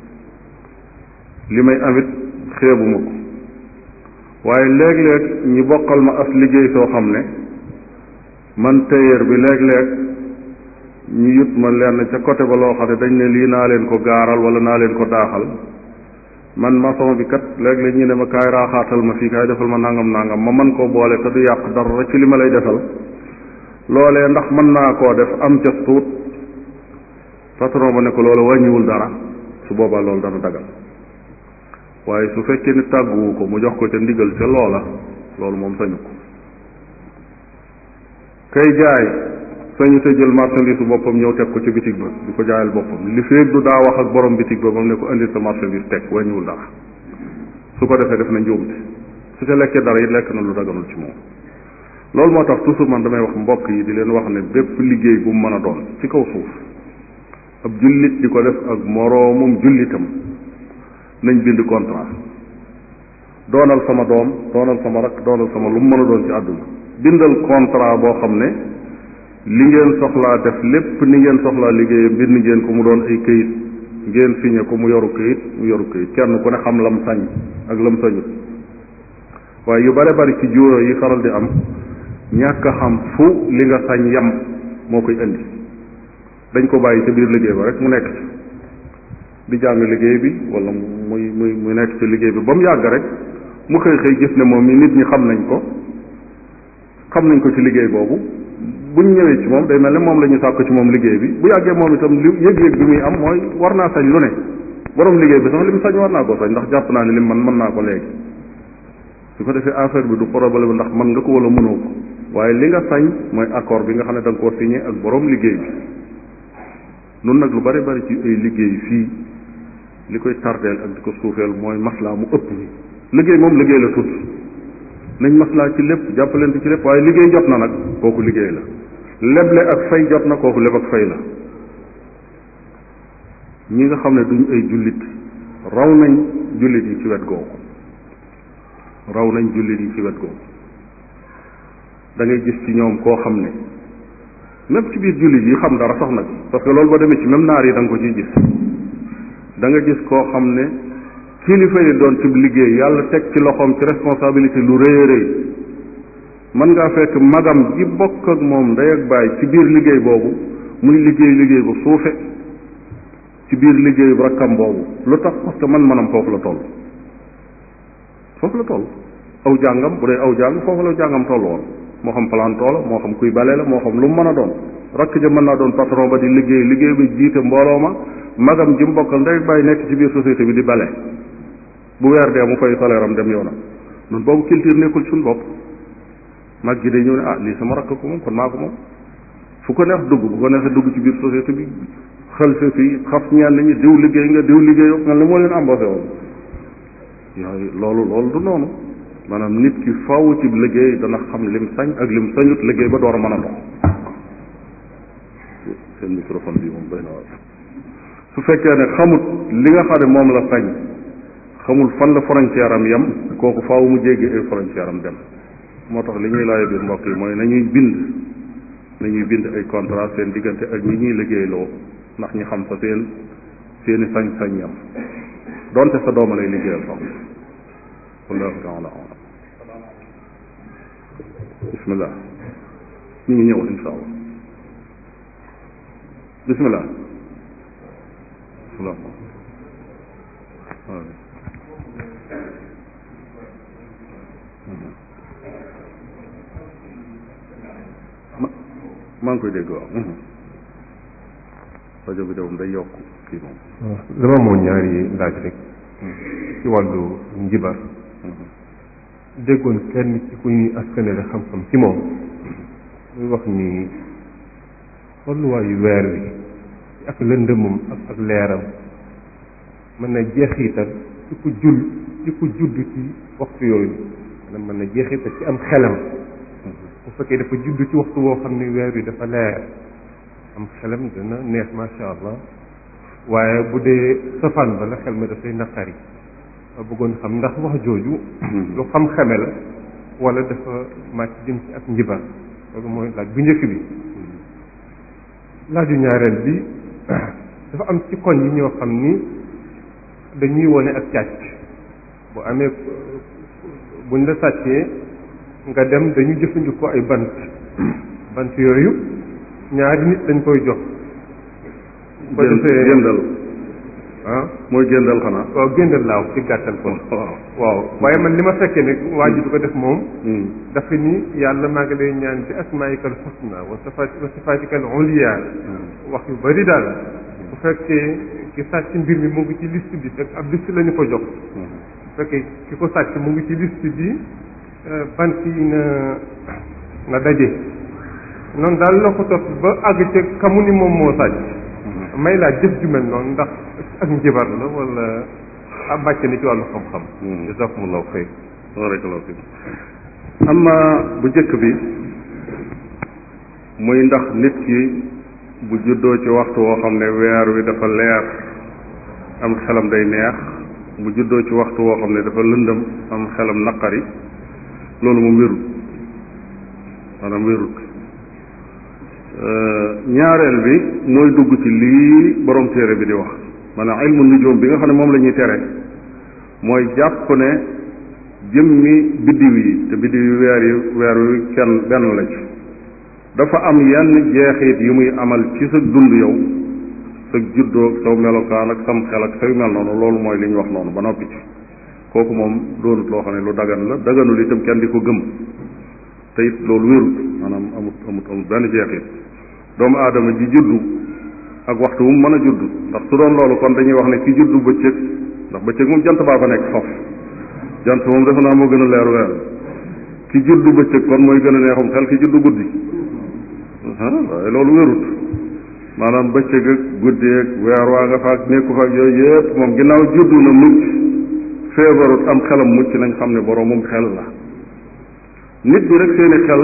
li may amit xeebuma ko waaye léeg-léeg ñi bokkal ma as liggéey soo xam ne man tailleur bi léeg-léeg ñu yut ma lenn ca côté ba loo xam ne dañ ne lii naa leen ko gaaral wala naa leen ko daaxal man maçon bi kat léeg-léeg ñu ne ma kaay raaxaatal ma fii kaay defal ma nangam nangam ma mën koo boole te du yàq dara ci li ma lay defal loolee ndax mën naa koo def am ca tuut patron ba ne ko loolu wàññiwul dara su boobaa loolu dana dagal waaye su fekkee ni tàgguwu ko mu jox ko ca ndigal ca loola loolu moom sañu ko kay jaay sañu te jël marchandise bu boppam ñëw teg ko ci bitig ba di ko jaayal boppam li feeg du daa wax ak borom bitig ba ba mu ne ko indil sa marchandise teg wàññiwul dara su ko defee def na njuumte su ca lekkee dara it lekk na lu daganul ci moom loolu moo tax toujours man damay wax mbokk yi di leen wax ne bépp liggéey bu mu mën a doon ci kaw suuf ab jullit di ko def ak moroomum jullitam nañ bind contrat doonal sama doom doonal sama rak doonal sama lu mu mën a doon ci àdduna bindal contrat boo xam ne li ngeen soxlaa def lépp ni ngeen soxlaa liggéeyam bind ngeen ko mu doon ay këyit ngeen signé ko mu yoru këyit mu yoru këyit kenn ku ne xam lam sañ ak lam sañut waaye yu bare bari ci juróo yi faral di am ñàkk a xam fu li nga sañ yam moo koy indi dañ ko bàyyi ca biir liggéey ba rek mu nekk ci di jàng liggéey bi wala muy muy muy nekk ci liggéey bi ba mu yàgg rek mu xëy xëy gis ne moom mi nit ñi xam nañ ko xam nañ ko ci liggéey boobu buñ ñëwee ci moom day mel ne moom la ñu sàkk ci moom liggéey bi bu yàggee moom itam li yëg-yëg bi muy am mooy war naa sañ lu ne borom liggéey bi sax li mu sañ war naa ko sañ ndax jàpp naa ne lim man mën naa ko léegi su ko defee affaire bi du problème ndax mën nga ko wala mënoo ko waaye li nga sañ mooy accord bi nga xam ne da nga koo signé ak borom liggéey bi nun nag lu bari bari ci ay liggéey fii li koy tardeel ak di ko suufeel mooy maslaa mu ëpp bi liggéey moom liggéey la tudd nañ maslaa ci lépp jàppalante ci lépp waaye liggéey jot na nag kooku liggéey la leble ak fay jot na kooku leb ak fay la ñi nga xam ne duñ ay jullit raw nañ jullit yi ci wet googu raw nañ jullit yi ci wet googu da ngay gis ci ñoom koo xam ne même ci biir jullit yi xam dara sax nag parce que loolu ba demee ci même naar yi da nga ko ciy gis da nga gis koo xam ne kilifa yi doon ci liggéey yàlla teg ci loxoom ci responsabilité lu rëy a rëy mën ngaa fekk magam ji bokk ak moom ndey ak baay ci biir liggéey boobu muy liggéey liggéey bu suufe ci biir liggéey bu rakkam boobu lu tax parce que man manam foofu la toll foofu la toll aw jàngam bu dee aw jàng foofu la jàngam toll woon moo xam planton la moo xam kuy bale la moo xam lu mu mën a doon rakk ja mën naa doon patron ba di liggéey liggéey bi jiite mbooloo ma magam ji mu bokkal ndey ak baay nekk ci biir société bi di bale bu weer dee mu fay salaire am dem yoonam nun boobu culture nekkul suñ bopp mag gi day ñëw ne ah lii sama rakk ko moom kon maa ko moom fu ko neex dugg bu ko neexee dugg ci biir société bi xel sa fii xas ñaan ñi diw liggéey nga diw liggéey nga li moo leen embauché woon yooyu loolu loolu du noonu maanaam nit ki faw ci liggéey dana xam lim sañ ak lim sañut liggéey ba door a mën a dox seen microphone bi moom doy na waar su fekkee ne xamut li nga xam ne moom la sañ xamul fan la frontière am yem kooku faaw mu jéggi ay frontière am dem moo tax li ñuy laaj biir mbokk yi mooy nañuy bind nañuy bind ay contrat seen diggante ak ñi ñuy liggéeyloo ndax ñu xam sa seen seeni sañ-sañ yam donte sa dooma lay liggéeyal sax wallahu taala alam bismillah ñu ngi ñëw insha allah bismillah salaam maa ngi koy dégg waaw rajo bi de moom day yokk kii moom dama moo ñaari laaj rek ci wàllu njibar déggoon kenn ci ku ñuy askanele xam-xam ci moom muy wax ni tolluwaayu weer wi ak lëndëmum ak ak leeram mën na jeexital ci ku jul ci ku judd ci waxtu yooyu maanaam mën na jeexital ci am xelam bu fekkee dafa judd ci waxtu woo xam ne weer wi dafa leer am xelam dana neex macha allah waaye bu dee safaan ba la xel ma dafay naqari ma bëggoon xam ndax wax jooju lu xam xame la wala dafa màcc jëm ci ak njibar loolu mooy laaj bu njëkk bi laaju ñaareel bi dafa am ci koñ yi ñoo xam ni dañuy wone ak càcc bu amee buñ la sàccee nga dem dañu jëfandikoo ay bant bant yooyu ñaari nit dañ koy jox ba defee géndal ah mooy géndal xanaa waaw géndal laaw ci gàttal kon waaw waaw waaye man li ma fekkee ne waa ji du ko def moom Hmm. dafa ni yàlla maa ngi lay ñaan bi asmaikal husna wa sifaat wa sifaatikal uliya wax yu bari daal bu fekkee ki sàcc mbir mi mu ngi ci liste bi fekk ab liste la ñu ko jox bu fekkee ki ko sàcc mu ngi ci liste bi eh, bant yi na na daje noonu daal la ko topp ba àgg ca kamu ni moom moo sàcc may laa jëf ju mel noonu ndax ak njibar la wala ab màcc na ci wàllu xam-xam Hmm. jazakumullahu xayr barakallahu fiik amma bu jëkk bi muy ndax nit ki bu juddoo ci waxtu woo xam ne weer wi dafa leer am xelam day neex bu juddoo ci waxtu woo xam ne dafa lëndëm am xelam naqari loolu moom wérut maanaam wérut ñaareel bi mooy dugg ci lii borom téere bi di wax maanaam ilmu nujum bi nga xam ne moom la ñuy tere mooy jàpp ne jëmmi biddiw yi te biddiw yi weer yi weer wi kenn benn la ci dafa am yenn jeexit yu muy amal ci sa dund yow sa juddoo ak saw melokaan ak sam xel ak say mel noonu loolu mooy li ñu wax noonu ba noppi ci kooku moom doonut loo xam ne lu dagan la daganul itam kenn di ko gëm te it loolu wérut maanaam amut amut amut benn jeexit doomu aadama ji juddu ak waxtu wu mu mën a juddu ndax su doon loolu kon dañuy wax ne ki juddu bëccëg ndax bëccëg moom jant baa fa nekk foofu jant moom defe naa moo gën a leer weer ki juddu bëccëg kon mooy gën a neexum xel ki juddu guddi ah waaye loolu wérut maanaam bëccëg ak guddi ak weer waa nga faak nekku faak yooyu yëpp moom ginnaaw juddu na mucc feebarut am xelam mucc nañ xam ne boroomum xel la nit ñi rek seeni xel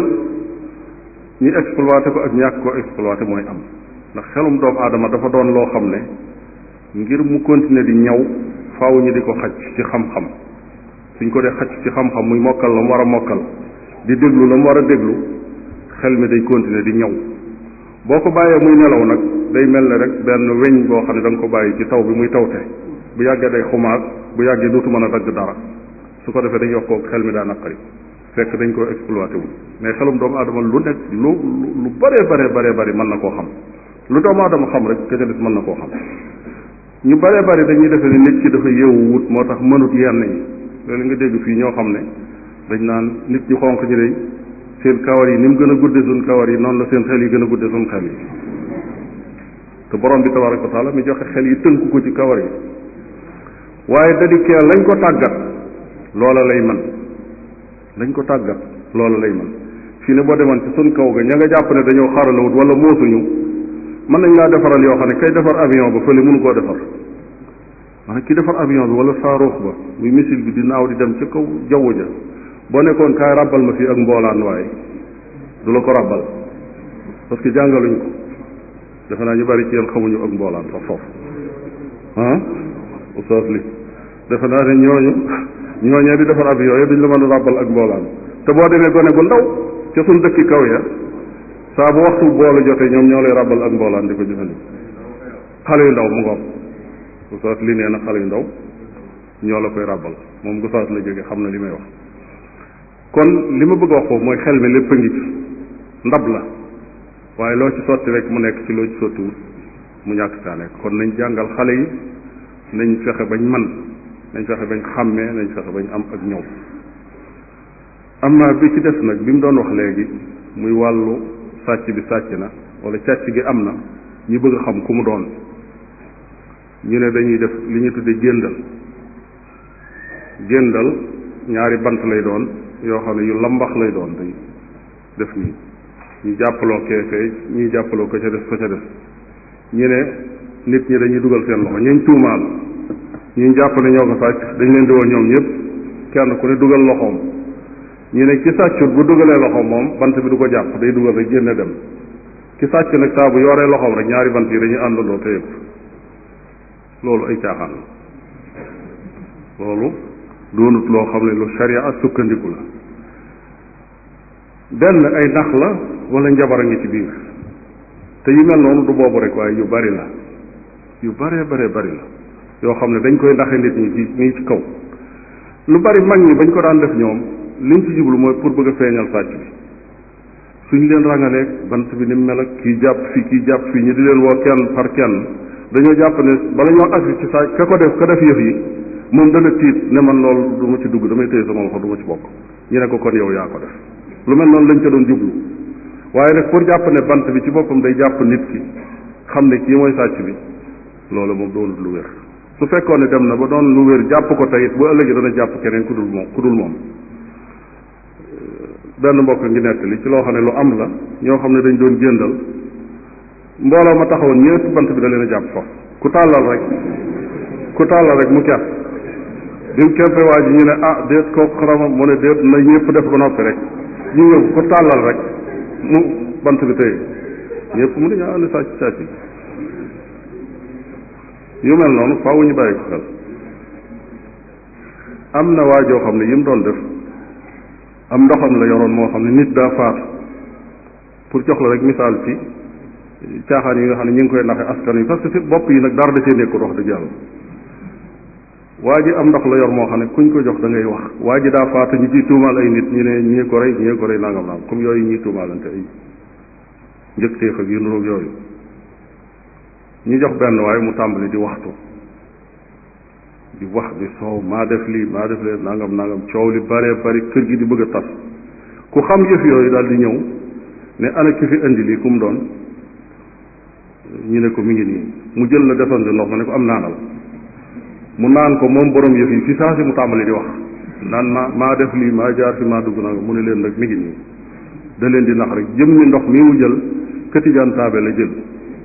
ñi exploité ko ak ñàkk ko exploité mooy am ndax xelum doomu aadama dafa doon loo xam ne ngir mu continuer di ñaw faaw ñu di ko xaj ci xam-xam suñ ko dee xaj ci xam-xam muy mokkal la mu war a mokkal di déglu la mu war a déglu xel mi day continuer di ñaw boo ko bàyyee muy nelaw nag day mel ne rek benn weñ boo xam ne da nga ko bàyyi ci taw bi muy tawte bu yàggee day xumaag bu yàggee dootu mën a dagg dara su ko defee dañ wax ko xel mi daa naqari fekk dañ ko exploité wu mais xelum doomu aadama lu nekk lu lu bëree bëree bëree bëri mën na koo xam lu doomu aadama xam rek ka ca des mën na koo xam ñu bëree bëri dañuy defee ne nit ki dafa yeewu wut moo tax mënut yenn yi loolu nga dégg fii ñoo xam ne dañ naan nit ñu xonq ñi day seen kawar yi ni mu gën a gudde suñ kawar yi noonu la seen xel yi gën a gudde suñ xel yi te borom bi tabaraka wa taala mi joxe xel yi tënku ko ci kawar yi waaye da di kee lañ ko tàggat loola lay man lañ ko tàggat loola lay man fii ne boo demoon ci suñ kaw ga ña nga jàpp ne dañoo xaralawut wala moosuñu mën nañ laa defaral yoo xam ne kay defar avion ba fële mënu koo defar maanaam ki defar avion bi wala saaruux ba muy missile bi di naaw di dem ci kaw jaww ja boo nekkoon kaay ràbbal ma fii ak mboolaan waaye du la ko ràbbal parce que jàngaluñ ko defe naa ñu bari ci yéen xamuñu ak mboolaan sax foofu ah oustaz li defe naa ne ñooñu ñooñee di defar avion yi duñ la mën a ràbbal ak mboolaan te boo demee gone gu ndaw ca suñ dëkki kaw ya saa bu waxtu boolu jotee ñoom ñoo lay ràbbal ak mboolaan di ko jëfandikoo xale yu ndaw mu ngoom gu saat li nee na xale yu ndaw ñoo la koy ràbbal moom gu saat la jóge xam na li may wax kon li ma bëgg a wax foofu mooy xel mi lépp a ngi ci ndab la waaye loo ci sotti rek mu nekk ci loo ci sottiwul mu ñàkk kaa nekk kon nañ jàngal xale yi nañ fexe bañ man nañ fexe bañ xàmmee nañ fexe bañ am ak ñëw am na bi ci des nag bi mu doon wax léegi muy wàllu sàcc bi sàcc na wala càcc gi am na ñu bëgg a xam ku mu doon ñu ne dañuy def li ñu tudde géndal géndal ñaari bant lay doon yoo xam ne yu lambax lay doon day def nii ñu jàppaloo kee kay ñuy jàppaloo ko ca des ko ca des ñu ne nit ñi dañuy dugal seen loxo ñuñ tuumaal ñu jàpp ne ñoo ko sàcc dañ leen di woo ñoom ñëpp kenn ku ne dugal loxoom ñu ne ki sàccut bu dugalee loxoom moom bant bi du ko jàpp day dugal rek génne dem ki sàcc nag saa bu yoree loxoom rek ñaari bant yi dañuy àndandoo te yëpp loolu ay caaxaan la loolu doonut loo xam ne lu sharia sukkandiku la benn ay nax la wala njabar a ngi ci biir te yu mel noonu du boobu rek waaye yu bari la yu baree baree bari la yoo xam ne dañ koy naxe nit ñi ci nii ci kaw lu bari mag ñi bañ ko daan def ñoom liñ ci jublu mooy pour bëgg a feeñal sàcc bi suñ leen rangalee bant bi ni mu mel ak kii jàpp fii kii jàpp fii ñu di leen woo kenn par kenn dañoo jàpp ne bala ñoo agsi ci sàcc ka ko def ka def yëf yi moom dana tiit ne man loolu du ma ci dugg damay téye sama loxo du ma ci bokk ñu ne ko kon yow yaa ko def lu mel noonu lañ ca doon jublu waaye nag pour jàpp ne bant bi ci boppam day jàpp nit ki xam ne kii mooy sàcc bi loolu moom doonut lu wér su fekkoon ne dem na ba doon lu wér jàpp ko tey bu ëllëgee dana jàpp keneen ku dul moom ku dul moom benn mbokk ngi nettali ci loo xam ne lu am la ñoo xam ne dañ doon jëndal mbooloo ma taxawoon ñëpp bant bi da leen a jàpp fa ku tàllal rek ku tàllal rek mu kepp bi mu keppe waa ji ñu ne ah déet kooku xarama mu ne déet na ñëpp def ba noppi rek ñu ñëw ku tàllal rek mu bant bi tey ñëpp mu ne ñaa ne sàcc sàcc yu mel noonu faaw ñu bàyyi ko xel am na waa joo xam ne yi mu doon def am ndoxam la yoroon moo xam ne nit daa faatu pour jox la rek misaal ci caaxaan yi nga xam ne ñu ngi koy naxe askan wi parce que fi bopp yi nag dara da cee nekkul wax dëgg yàlla waa ji am ndox la yor moo xam ne kuñ ko jox da ngay wax waa ji daa faatu ñu ciy tuumaal ay nit ñu ne ñii ko rey ñii ko rey nangam nangam comme yooyu ñuy tuumaalante ay njëkteef ak yu nuroog yooyu ñu jox benn waaye mu tàmbali di waxtu di wax di soow maa def lii maa def lee nangam nangam coow li bare bari kër gi di bëgg a tas ku xam yëf yooyu daal di ñëw ne ana ki fi indi lii ku mu doon ñu ne ko mi ngi nii mu jël la desoon di ndox ma ne ko am naanal mu naan ko moom borom yëf yi fi saa si mu tàmbali di wax naan maa maa def lii maa jaar fi maa dugg nangam mu ne leen nag mi ngi nii da leen di nax rek jëm ni ndox mii mu jël këtijaan taabe la jël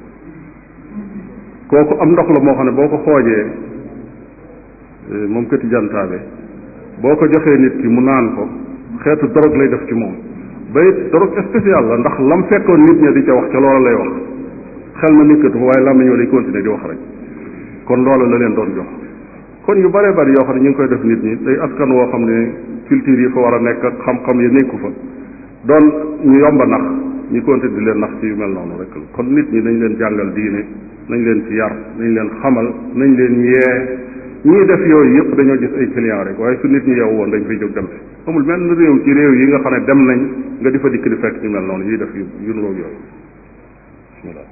kooku am ndox la moo xam ne boo ko xoojee moom këti jantaabe boo ko joxee nit ki mu naan ko xeetu dorog lay def ci moom bay dorog spécial la ndax lam fekkoon nit ña di ca wax ca loola lay wax xel ma nekkatu fa waaye làmmiñ wa day continuer di wax rek kon loola la leen doon jox kon yu bare bari yoo xam ne ñu ngi koy def nit ñi day askan woo xam ne culture yi fa war a nekk ak xam-xam yi nekku fa doon ñu yomba nax ñu continuer di leen nax ci yu mel noonu rek kon nit ñi nañ leen jàngal diine nañ leen ci yar nañ leen xamal nañ leen yee ñii def yooyu yëpp dañoo gis ay client rek waaye su nit ñi yow woon dañ fay jóg dem si amul menn réew ci réew yi nga xam ne dem nañ nga di fa dikk di fekk ñu mel noonu ñuy def yu yu nuroog yooyu bismillah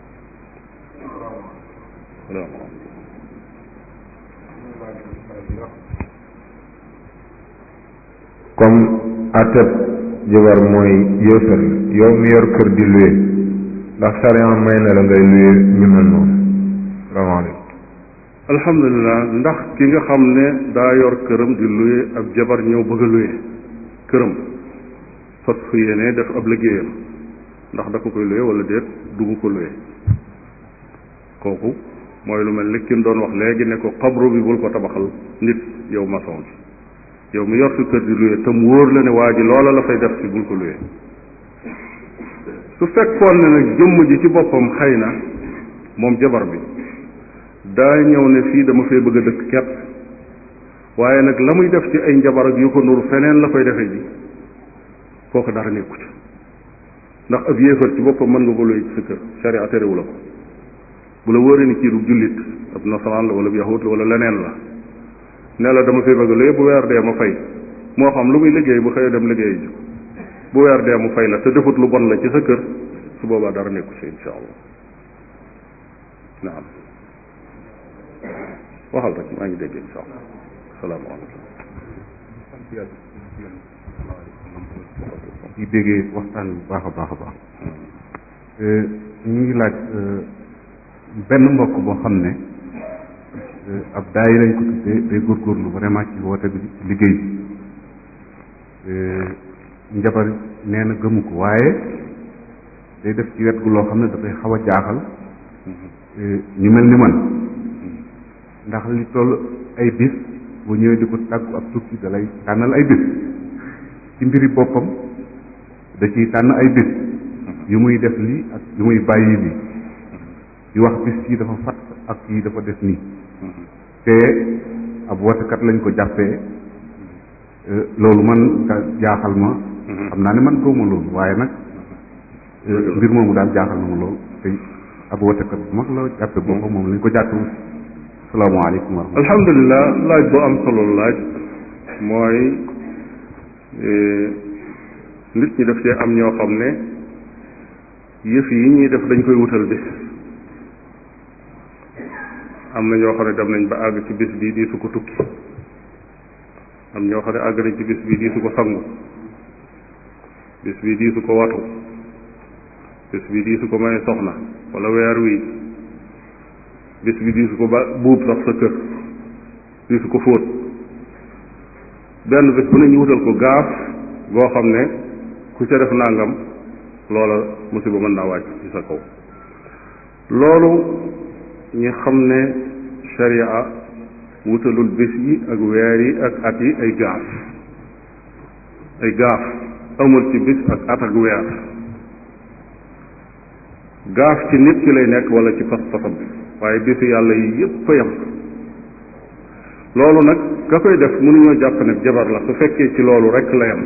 comme ateb jabar mooy yéefar yow mi yor kër di luye ndax sariya may na la ngay luye ñu mel noonu salaamaaleykum alhamdulilah ndax ki nga xam ne daa yor këram di luye ab jabar ñëw bëgg a luye këram fas fu yéene def ab liggéeyam ndax da ko koy luye wala déet dugg ko luye kooku mooy lu mel ni ki mu doon wax léegi ne ko xabru bi bul ko tabaxal nit yow maçon bi yow mi yor sa kër di luye tam wóor la ne waa ji loola la fay def si bul ko luye su fekkoon ne nag jëmm ji ci boppam xëy na moom jabar bi daa ñëw ne fii dama fee bëgg a dëkk kepp waaye nag la muy def ci ay njabar ak yu ko nuru feneen la koy defee ji kooku dara nekku ci ndax ab yéefar ci boppam mën nga ko luy ci sa kër sharia terewu la ko bu la wóoree ni kii du jullit ab nasaraan la wala ab yahut la wala leneen la ne la dama fay bëgg lu bu weer dee ma fay moo xam lu muy liggéey bu xëyee dem liggéey ji bu weer dee mu fay la te defut lu bon la ci sa kër su boobaa dara nekku ci insha allah naam waxal rek maa ngi dégg insha allah salaamaaleykum di déggee waxtaan bu baax a baax a baax ñu ngi laaj benn mbokk boo xam ne ab daay lañ ko tuddee day góorgóorlu vraiment ci woote bi ci liggéey bi njabar nee na gëmu ko waaye day def ci wet gu loo xam ne dafay xaw a jaaxal ñu mel ni man ndax li toll ay bis bu ñëwee di ko tàggu ab tukki da lay tànnal ay bis ci mbiri boppam da ciy tànn ay bis yu muy def lii ak yu muy bàyyi lii di wax bis yi dafa fat ak yi dafa def nii te ab wotekat lañ ko jàppee loolu man da jaaxal ma xam naa ne man gëwma loolu waaye nag mbir moomu daal jaaxal na ma loolu te ab wotekat bu mag la jàppe boppam moom lañ ko jàppe salaamaaleykum wa rahmatulah alhamdulilah laaj bu am solo laaj mooy nit ñi daf cee am ñoo xam ne yëf yi ñuy def dañ koy wutal bis am na ñoo xam ne dem nañ ba àgg ci bis bii di su ko tukki am ñoo xam ne àgg nañ ci bis bii di su ko sangu bis bii di su ko watu bis bii di su ko may soxna wala weer wi bis bi di su ko ba buub sax sa kër di su ko fóot benn bis bu ne ñu wutal ko gaaf goo xam ne ku ca def nangam loola musiba mën naa wàcc ci sa kaw loolu ñi xam ne sharia wutalul bis yi ak weer yi ak at yi ay gaaf ay gaaf amul ci bis ak at ak weer gaaf ci nit ki lay nekk wala ci pas-pasam bi waaye bisu yàlla yi yépp a yam loolu nag ka koy def mënuñoo jàpp ne jabar la su fekkee ci loolu rek la yam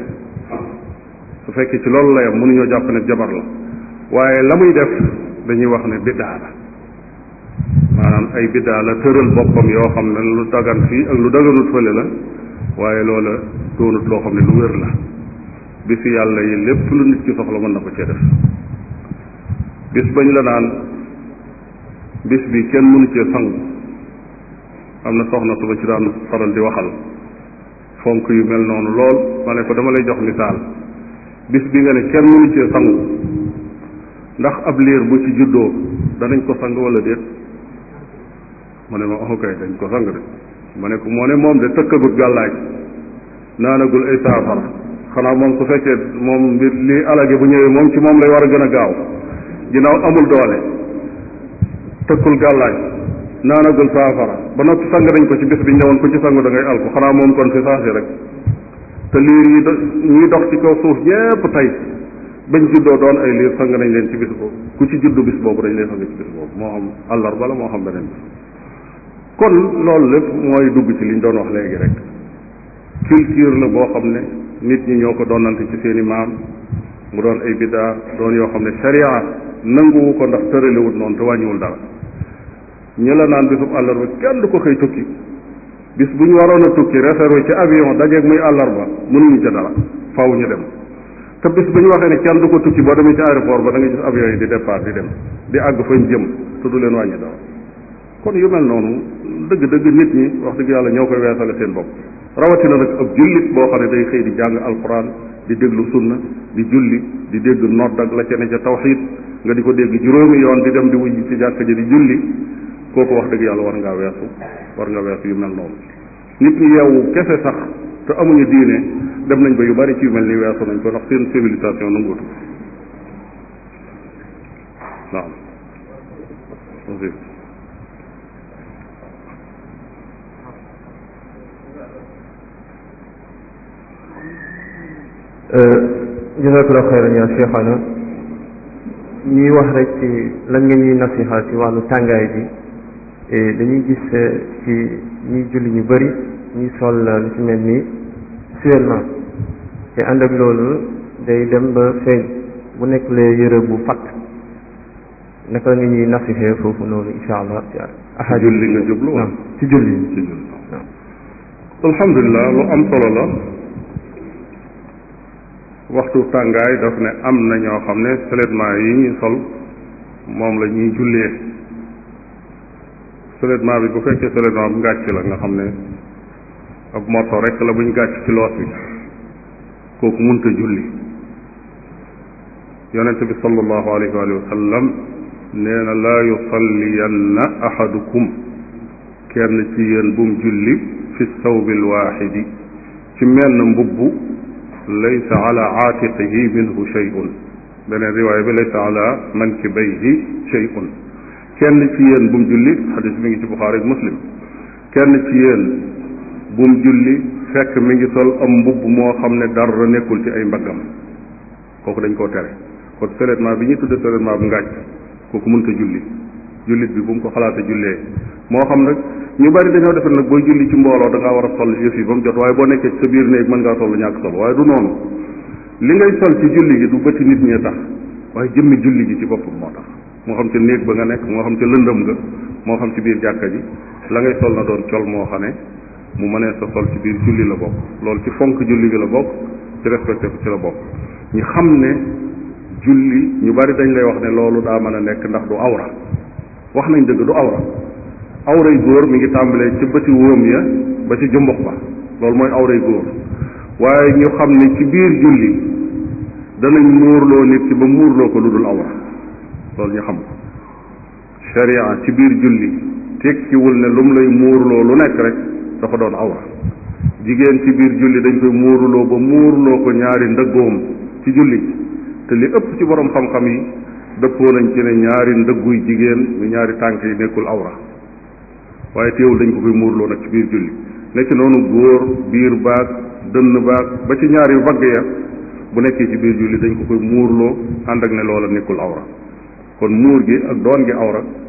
su fekkee ci loolu la yam mënuñoo jàpp ne jabar la waaye la muy def dañuy wax ne biddaa la maanaam ay biddaa la tëral boppam yoo xam ne lu dagan fii ak lu daganut fële la waaye loola doonut loo xam ne lu wér la bisu yàlla yi lépp lu nit ki soxla mën na ko cee def bis bañ la naan bis bi kenn mënu cee sangu am na soxna su ma ci daan faral di waxal fonk yu mel noonu lool ma ne ko dama lay jox misaal bis bi nga ne kenn mënu cee sangu ndax ab liir bu ci juddoo danañ ko sang wala déet mu ne ma ok dañ ko sang de ma ne ko moo ne moom de tëkkagut gàllaaj naanagul ay saafara xanaa moom su fekkee moom mbir li alage bu ñëwee moom ci moom lay war a gën a gaaw ginnaaw amul doole tëkkul gàllaaj naanagul saafara ba noppi sang nañ ko ci bis bi ñu newoon ku ci sangu da ngay alku xanaa moom kon fi saasi rek te liir yi do ñuy dox ci kaw suuf ñépp tey bañ juddoo doon ay liir sang nañ leen ci bis boobu ku ci juddu bis boobu dañ lay sang ci bis boobu moo xam àllarba la moo xam beneen bis kon loolu lépp mooy dugg ci liñ doon wax léegi rek culture la boo xam ne nit ñi ñoo ko doonante ci seeni maam mu doon ay biddaa doon yoo xam ne sharia nanguwu ko ndax tëralewut noonu te wàññiwul dara ñi la naan bisub àllarba kenn du ko xëy tukki bis bu ñu waroon a tukki réservé ci avion dajeeg muy àllarba mënuñu ca dara faaw ñu dem te bis bu ñu waxee ne kenn du ko tukki boo demee ci aéroport ba da nga gis avion yi di départ di dem di àgg fañ jëm te du leen wàññi dara kon yu mel noonu dëgg-dëgg nit ñi wax dëgg yàlla ñoo koy weesale seen bopp rawatina nag ab jullit boo xam ne day xëy di jàng alquran di déglu sunna di julli di dégg nodd ak la ca ne ca tawxid nga di ko dégg juróomi yoon di dem di wujj ci jàkka ji di julli kooku wax dëgg yàlla war ngaa weesu war nga weesu yu mel noonu nit ñi yeewu kese sax te amuñu diine dem nañ ba yu bari ci yu mel ni weesu nañ ko ndax seen civilisation nanguutu naam jazakallahu xayran ya cheikhana ñuy wax rek ci lan nga ñuy nasiha ci wàllu tàngaay bi dañuy gis ci ñuy julli ñu bëri ñuy sol lu ci mel ni suellement te ànd ak loolu day dem ba feeñ bu nekk lee yëre bu fatt naka la nga ñuy nasifee foofu noonu insha allah ci ahad julli nga jublu wala ci julli ci julli alhamdulilah lu am solo la waxtu tàngaay daf ne am na ñoo xam ne seulement yi ñuy sol moom la ñuy jullee seulement bi bu fekkee seulement bu ngàcc la nga xam ne ab morso rek la buñ gàcc ci loos bi kooku munta julli yonente bi sallallahu alayhi wa sallam nee na laa yusalliyanna ahadukum kenn ci yéen bum julli fi sawbi alwaxidi ci menn mbubb laysa ala aatiqihi minhu shay'un beneen riwaaya bi laysa ala mankibayhi shay'un kenn ci yéen bum julli xadis mi ngi ci buxaari muslim kenn ci yéen bum julli fekk mi ngi sol am mbubb moo xam ne dara nekkul ci ay mbaggam kooku dañ koo tere kon seulement bi ñu tudde seulement bu ngàcc kooku mënta julli jullit bi bu mu ko xalaata jullee moo xam nag ñu bari dañoo defe nag booy julli ci mbooloo da ngaa war a sol yëf yi ba mu jot waaye boo nekkee ci sa biir néeg mën ngaa sol ñàkk sol waaye du noonu li ngay sol ci julli gi du bëti nit ñee tax waaye jëmmi julli gi ci boppam moo tax moo xam ca néeg ba nga nekk moo xam ca lëndëm nga moo xam ci biir jàkka ji la ngay sol na doon col moo xam ne mu mënee sa sol ci biir julli la bokk loolu ci fonk julli gi la bokk ci respecté ko ci la bokk ñu xam ne julli ñu bari dañ lay wax ne loolu daa mën a nekk ndax du awra wax nañ dëgg du awra awray góor mi ngi tàmbalee ci bëti wóom ya ba ci jumbux ba loolu mooy awray góor waaye ñu xam ne ci biir julli danañ muurloo nit ki ba muurloo ko lu dul awra loolu ñu xam ko sharia ci biir julli tekkiwul ne lu mu lay muurloo lu nekk rek dafa doon awra jigéen ci biir julli dañ koy muurloo ba muurloo ko ñaari ndëggoom ci julli te li ëpp ci borom xam-xam yi dëppoo nañ ci ne ñaari ndëgguy jigéen mu ñaari tànk yi nekkul awra waaye teewul dañ ko koy muurloo nag ci biir julli nekk noonu góor biir baag dënn baag ba ci ñaari bagg ya bu nekkee ci biir julli dañ ko koy muurloo ànd ak ne loola nekkul awra kon muur gi ak doon gi awra